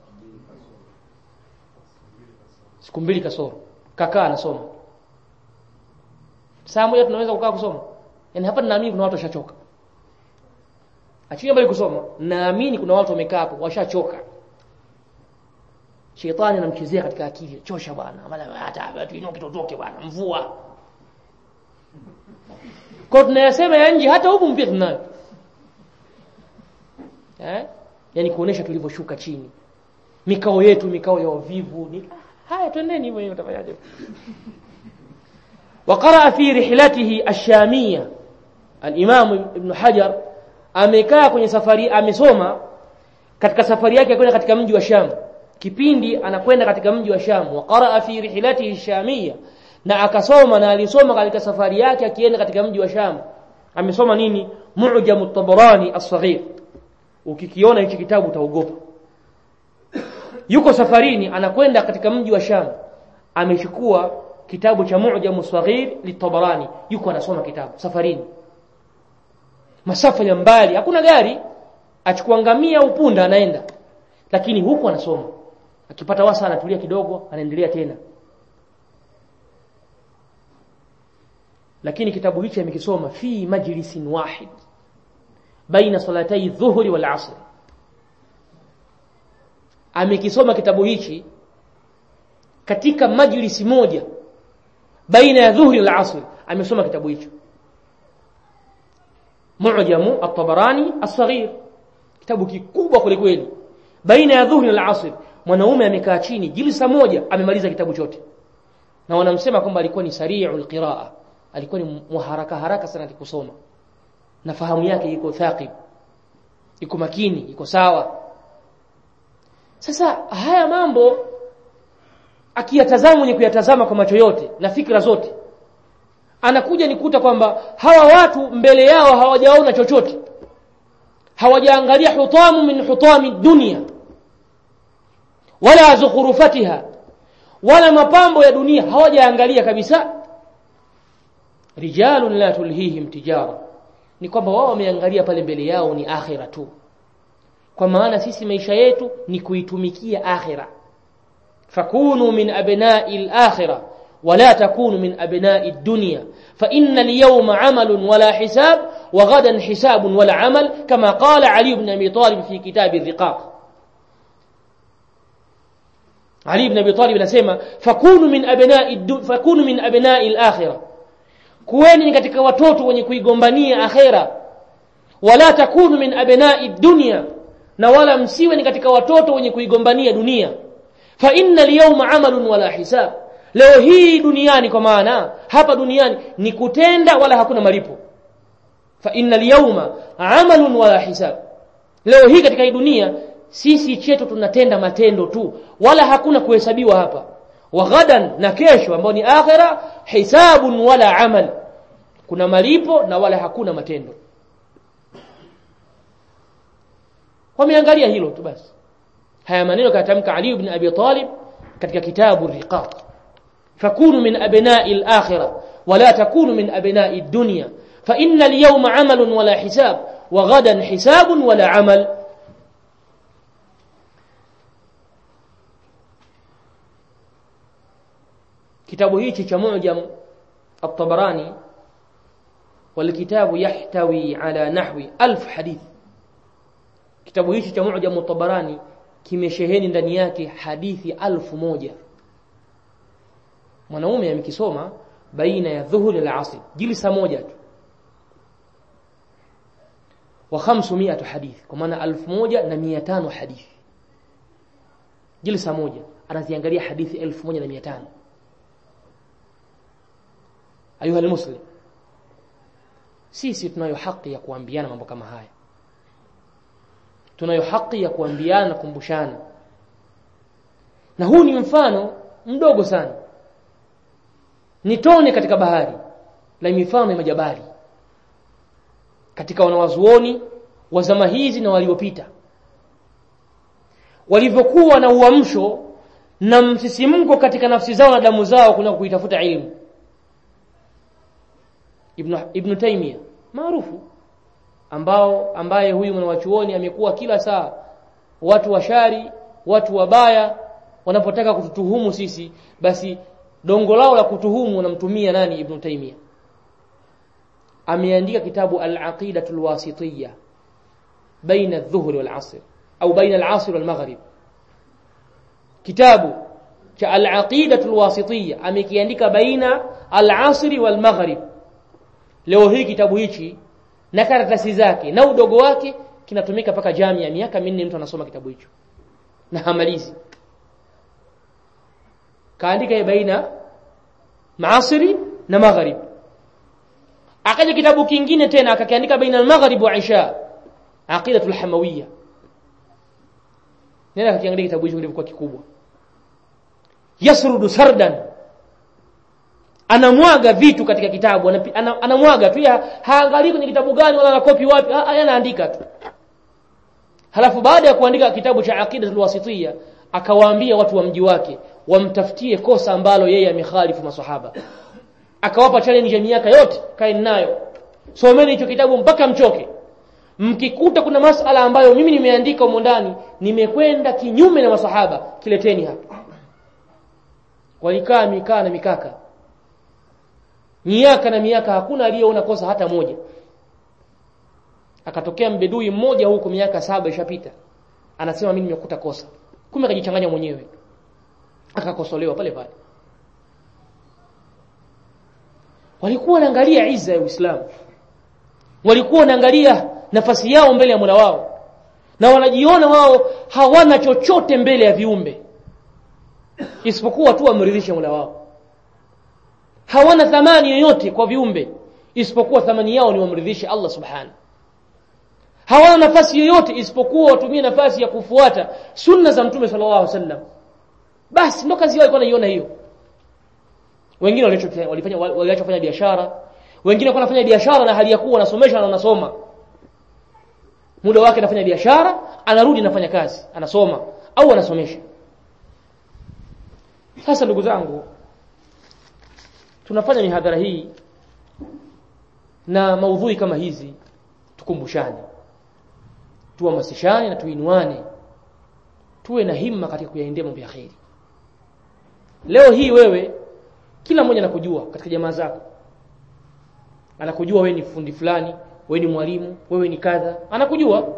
siku mbili kasoro kakaa anasoma saa moja tunaweza kukaa kusoma yani hapa ninaamini kuna watu washachoka achilia mbali kusoma naamini kuna watu wamekaa hapo washachoka shetani anamchezea katika akili chosha bwana hata watu inoke totoke bwana mvua kwa tunayasema ya nje hata huku mpia tunayo eh yani kuonesha tulivyoshuka chini mikao yetu mikao ya wavivu ni haya twendeni hivyo hivyo utafanyaje وقرأ في رحلته الشامية الإمام ابن حجر amekaa kwenye safari amesoma katika safari yake kwenda katika mji wa Sham kipindi anakwenda katika mji wa Sham wa qaraa fi rihlatihi shamia na akasoma na alisoma katika safari yake akienda katika mji wa Sham amesoma nini mu'jam at-tabarani as-saghir ukikiona hichi kitabu utaogopa yuko safarini anakwenda katika mji wa Sham amechukua kitabu cha mu'jam as-saghir lit-tabarani yuko anasoma kitabu safarini masafa ya mbali hakuna gari achukua ngamia au punda anaenda lakini huku anasoma akipata wasa anatulia kidogo anaendelea tena lakini kitabu hichi amekisoma fi majlisin wahid baina salatai dhuhri wal asr amekisoma kitabu hichi katika majlisi moja baina ya dhuhri wal asr amesoma kitabu hicho mu'jamu at-tabarani as-saghir kitabu kikubwa kweli kweli baina ya dhuhri na asr mwanaume amekaa chini jilsa moja amemaliza kitabu chote na wanamsema kwamba alikuwa ni sari'ul qiraa alikuwa ni muharaka haraka sana kusoma na fahamu yake iko thaqib iko makini iko sawa sasa haya mambo akiyatazama mwenye kuyatazama kwa macho yote na fikra zote anakuja nikuta kwamba hawa watu mbele yao hawajaona chochote hawajaangalia hutamu min hutami dunia wala zukhrufatiha wala mapambo ya dunia hawajaangalia kabisa rijalun la tulhihim tijara ni kwamba wao wameangalia pale mbele yao ni akhira tu kwa maana sisi maisha yetu ni kuitumikia akhira fakunu min abna'i al-akhirah ولا تكونوا من أبناء الدنيا فإن اليوم عمل ولا حساب وغدا حساب ولا عمل كما قال علي بن أبي طالب في كتاب الرقاق علي بن أبي طالب anasema fakunu min abna'i fakunu min abna'i al-akhirah kuweni katika watoto wenye kuigombania akhera wala takunu min abna'i dunya na wala msiwe ni katika watoto wenye kuigombania dunia fa inna al-yawma amalun wala hisab leo hii duniani kwa maana hapa duniani ni kutenda wala hakuna malipo fa innal yawma amalun wala hisab leo hii katika hii dunia sisi chetu tunatenda matendo tu wala hakuna kuhesabiwa hapa wa ghadan na kesho ambao ni akhira hisabun wala amal kuna malipo na wala hakuna matendo wameangalia hilo tu basi haya maneno katamka Ali ibn Abi Talib katika kitabu Riqaq فكونوا من أبناء الآخرة ولا تكونوا من أبناء الدنيا فإن اليوم عمل ولا حساب وغدا حساب ولا عمل كتاب هيك كمعجم الطبراني والكتاب يحتوي على نحو ألف حديث كتاب هيك كمعجم الطبراني kimesheheni ndani yake hadithi alfu moja mwanaume amekisoma baina ya dhuhuri na asr jilsa moja tu wa 500 hadithi kwa maana 1500 hadithi jilsa moja anaziangalia hadithi 1500 ayuha almuslim sisi tunayo haki ya kuambiana mambo kama haya tunayo haki ya kuambiana na kumbushana na huu ni mfano mdogo sana ni tone katika bahari la mifano ya majabali katika wanawazuoni wa zama hizi na waliopita walivyokuwa na uamsho na msisimko katika nafsi zao na damu zao kuna kuitafuta ilmu ibn ibn Taymiyyah maarufu ambao ambaye huyu mwanachuoni amekuwa kila saa watu washari watu wabaya wanapotaka kututuhumu sisi basi dongo lao la kutuhumu wanamtumia nani ibn Taymiyyah ameandika kitabu al-aqidatul wasitiyya baina adh-dhuhr wal-'asr au baina al-'asr wal-maghrib kitabu cha al-aqidatul wasitiyya amekiandika baina al-'asr wal-maghrib leo hii kitabu hichi na karatasi zake na udogo wake kinatumika mpaka jamii miaka minne mtu anasoma kitabu hicho na hamalizi kaandika baina maasiri na maghrib akaja kitabu kingine tena akakiandika baina al-maghrib wa isha aqidatul hamawiyya nenda akakiangalia kitabu hicho kilivyokuwa kikubwa yasrudu sardan anamwaga vitu katika kitabu anamwaga tu haangalii kwenye kitabu gani wala anakopi wapi anaandika tu halafu baada ya kuandika kitabu cha aqidatul wasitiyya akawaambia watu wa mji wake wamtafutie kosa ambalo yeye amekhalifu maswahaba akawapa challenge ya miaka yote kaeni nayo someni hicho kitabu mpaka mchoke mkikuta kuna masala ambayo mimi nimeandika humo ndani nimekwenda kinyume na masahaba kileteni hapa walikaa mikaa na mikaka miaka na miaka hakuna aliyeona kosa hata moja akatokea mbedui mmoja huko miaka saba ishapita anasema mimi nimekuta kosa kumbe akajichanganya mwenyewe akakosolewa pale pale walikuwa wanaangalia iza ya Uislamu walikuwa wanaangalia nafasi yao mbele ya Mola wao na wanajiona wao hawana chochote mbele ya viumbe isipokuwa tu wamridhishe Mola wao hawana thamani yoyote kwa viumbe isipokuwa thamani yao ni wamridhishe Allah subhanahu hawana nafasi yoyote isipokuwa watumie nafasi ya kufuata sunna za mtume sallallahu alaihi wasallam basi ndo kazi yao ilikuwa naiona hiyo wengine walifanya waliacha kufanya biashara wengine walikuwa wanafanya biashara na hali ya kuwa wanasomesha na wanasoma muda wake anafanya biashara anarudi anafanya kazi anasoma au anasomesha sasa ndugu zangu tunafanya mihadhara hii na maudhui kama hizi tukumbushane tuhamasishane na tuinuane tuwe na himma katika kuyaendea mambo ya kheri leo hii wewe kila mmoja anakujua katika jamaa zako anakujua wewe ni fundi fulani wewe ni mwalimu wewe ni kadha anakujua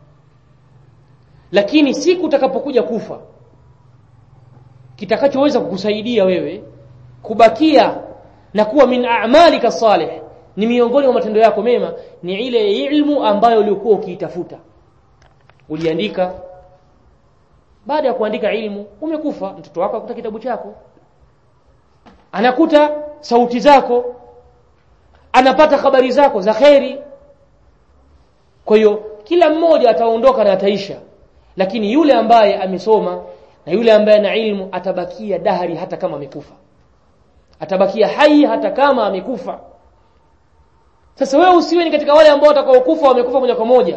lakini siku utakapokuja kufa kitakachoweza kukusaidia wewe kubakia na kuwa min a'malika salih ni miongoni mwa matendo yako mema ni ile ilmu ambayo uliokuwa ukiitafuta uliandika baada ya kuandika ilmu umekufa mtoto wako akuta kitabu chako anakuta sauti zako anapata habari zako za kheri kwa hiyo kila mmoja ataondoka na ataisha lakini yule ambaye amesoma na yule ambaye ana ilmu atabakia dahari hata kama amekufa atabakia hai hata kama amekufa sasa wewe usiwe ni katika wale ambao watakaokufa wamekufa moja kwa moja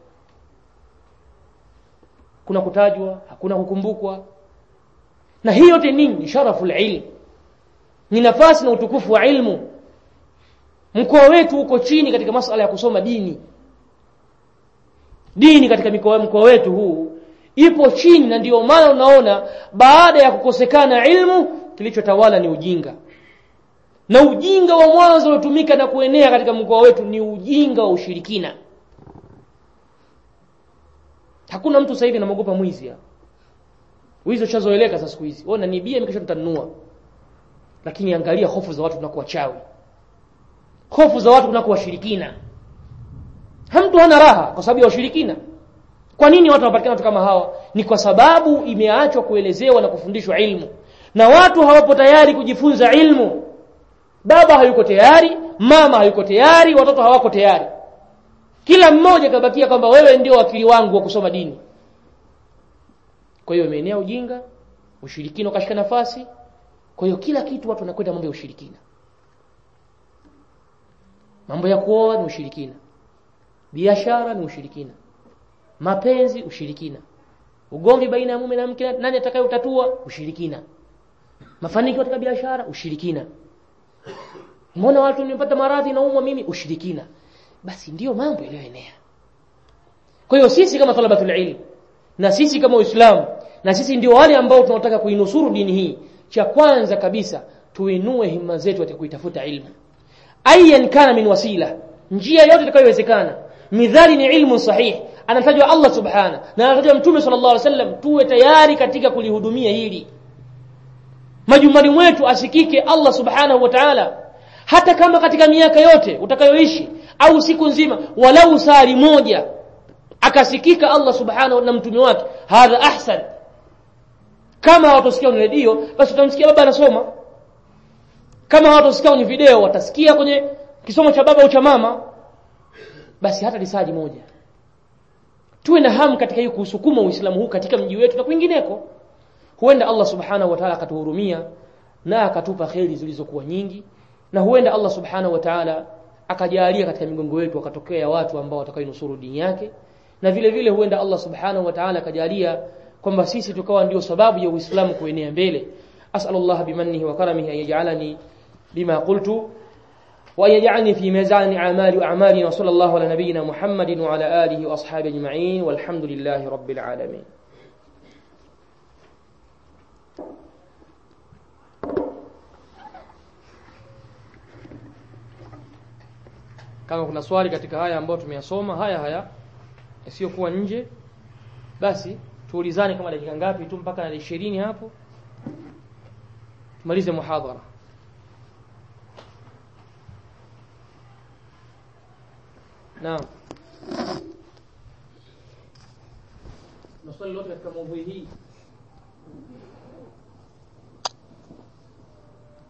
kuna kutajwa hakuna kukumbukwa na hii yote nini ni sharafu ilm ni nafasi na utukufu wa ilmu mkoa wetu uko chini katika masala ya kusoma dini dini katika mikoa mkoa wetu huu ipo chini na ndiyo maana unaona baada ya kukosekana ilmu kilichotawala ni ujinga na ujinga wa mwanzo uliotumika na kuenea katika mkoa wetu ni ujinga wa ushirikina hakuna mtu sasa hivi anamogopa mwizi wizi ushazoeleka sasa siku hizi wewe unanibia mimi kesho nitanunua lakini angalia hofu za watu tunakuwa chawi hofu za watu tunakuwa washirikina mtu hana raha kwa sababu ya ushirikina kwa nini watu wanapatikana watu kama hawa ni kwa sababu imeachwa kuelezewa na kufundishwa ilmu na watu hawapo tayari kujifunza ilmu baba hayuko tayari mama hayuko tayari watoto hawako tayari kila mmoja kabakia kwamba wewe ndio wakili wangu wa kusoma dini kwa hiyo imeenea ujinga ushirikina ukashika nafasi kwa hiyo kila kitu watu wanakwenda mambo ya ushirikina mambo ya kuoa ni ushirikina biashara ni ushirikina mapenzi ushirikina ugomvi baina ya mume na mke nani atakayeutatua ushirikina mafanikio katika biashara ushirikina mbona watu nimepata maradhi naumwa mimi ushirikina basi ndiyo mambo yaliyoenea kwa hiyo sisi kama talabatul ilm na sisi kama Uislamu na sisi ndio wale ambao tunataka kuinusuru dini hii cha kwanza kabisa tuinue himma zetu katika kuitafuta ilmu ayan kana min wasila njia yote itakayowezekana midhali ni ilmu sahihi anatajwa Allah subhana na anatajwa mtume sallallahu alaihi wasallam tuwe tayari katika kulihudumia hili majumbani mwetu asikike Allah subhanahu wa ta'ala hata kama katika miaka yote utakayoishi au siku nzima walau sari moja akasikika Allah subhanahu na mtume wake hadha ahsan kama watosikia kwenye redio basi utamsikia baba anasoma kama watosikia kwenye video watasikia kwenye kisomo cha baba au cha mama basi hata risaji moja tuwe na hamu katika hiyo kusukuma uislamu huu katika mji wetu na kwingineko huenda Allah subhanahu wa ta'ala akatuhurumia na akatupa kheri zilizokuwa nyingi na huenda Allah subhanahu wa ta'ala akajalia katika migongo yetu wakatokea watu ambao watakainusuru dini yake na vile vile huenda Allah subhanahu wa ta'ala akajalia kwamba sisi tukawa ndio sababu ya Uislamu kuenea mbele as'alullah bimannihi wa karamihi an yaj'alani bima qultu wa yaj'alni fi mizan a'mali wa a'malina wa sallallahu ala nabiyyina Muhammadin wa ala alihi wa ashabihi ajma'in walhamdulillahi rabbil alamin kama kuna swali katika haya ambayo tumeyasoma haya haya yasiyokuwa nje basi tuulizane kama dakika ngapi tu mpaka na 20 hapo tumalize muhadhara naam na swali lote katika mada hii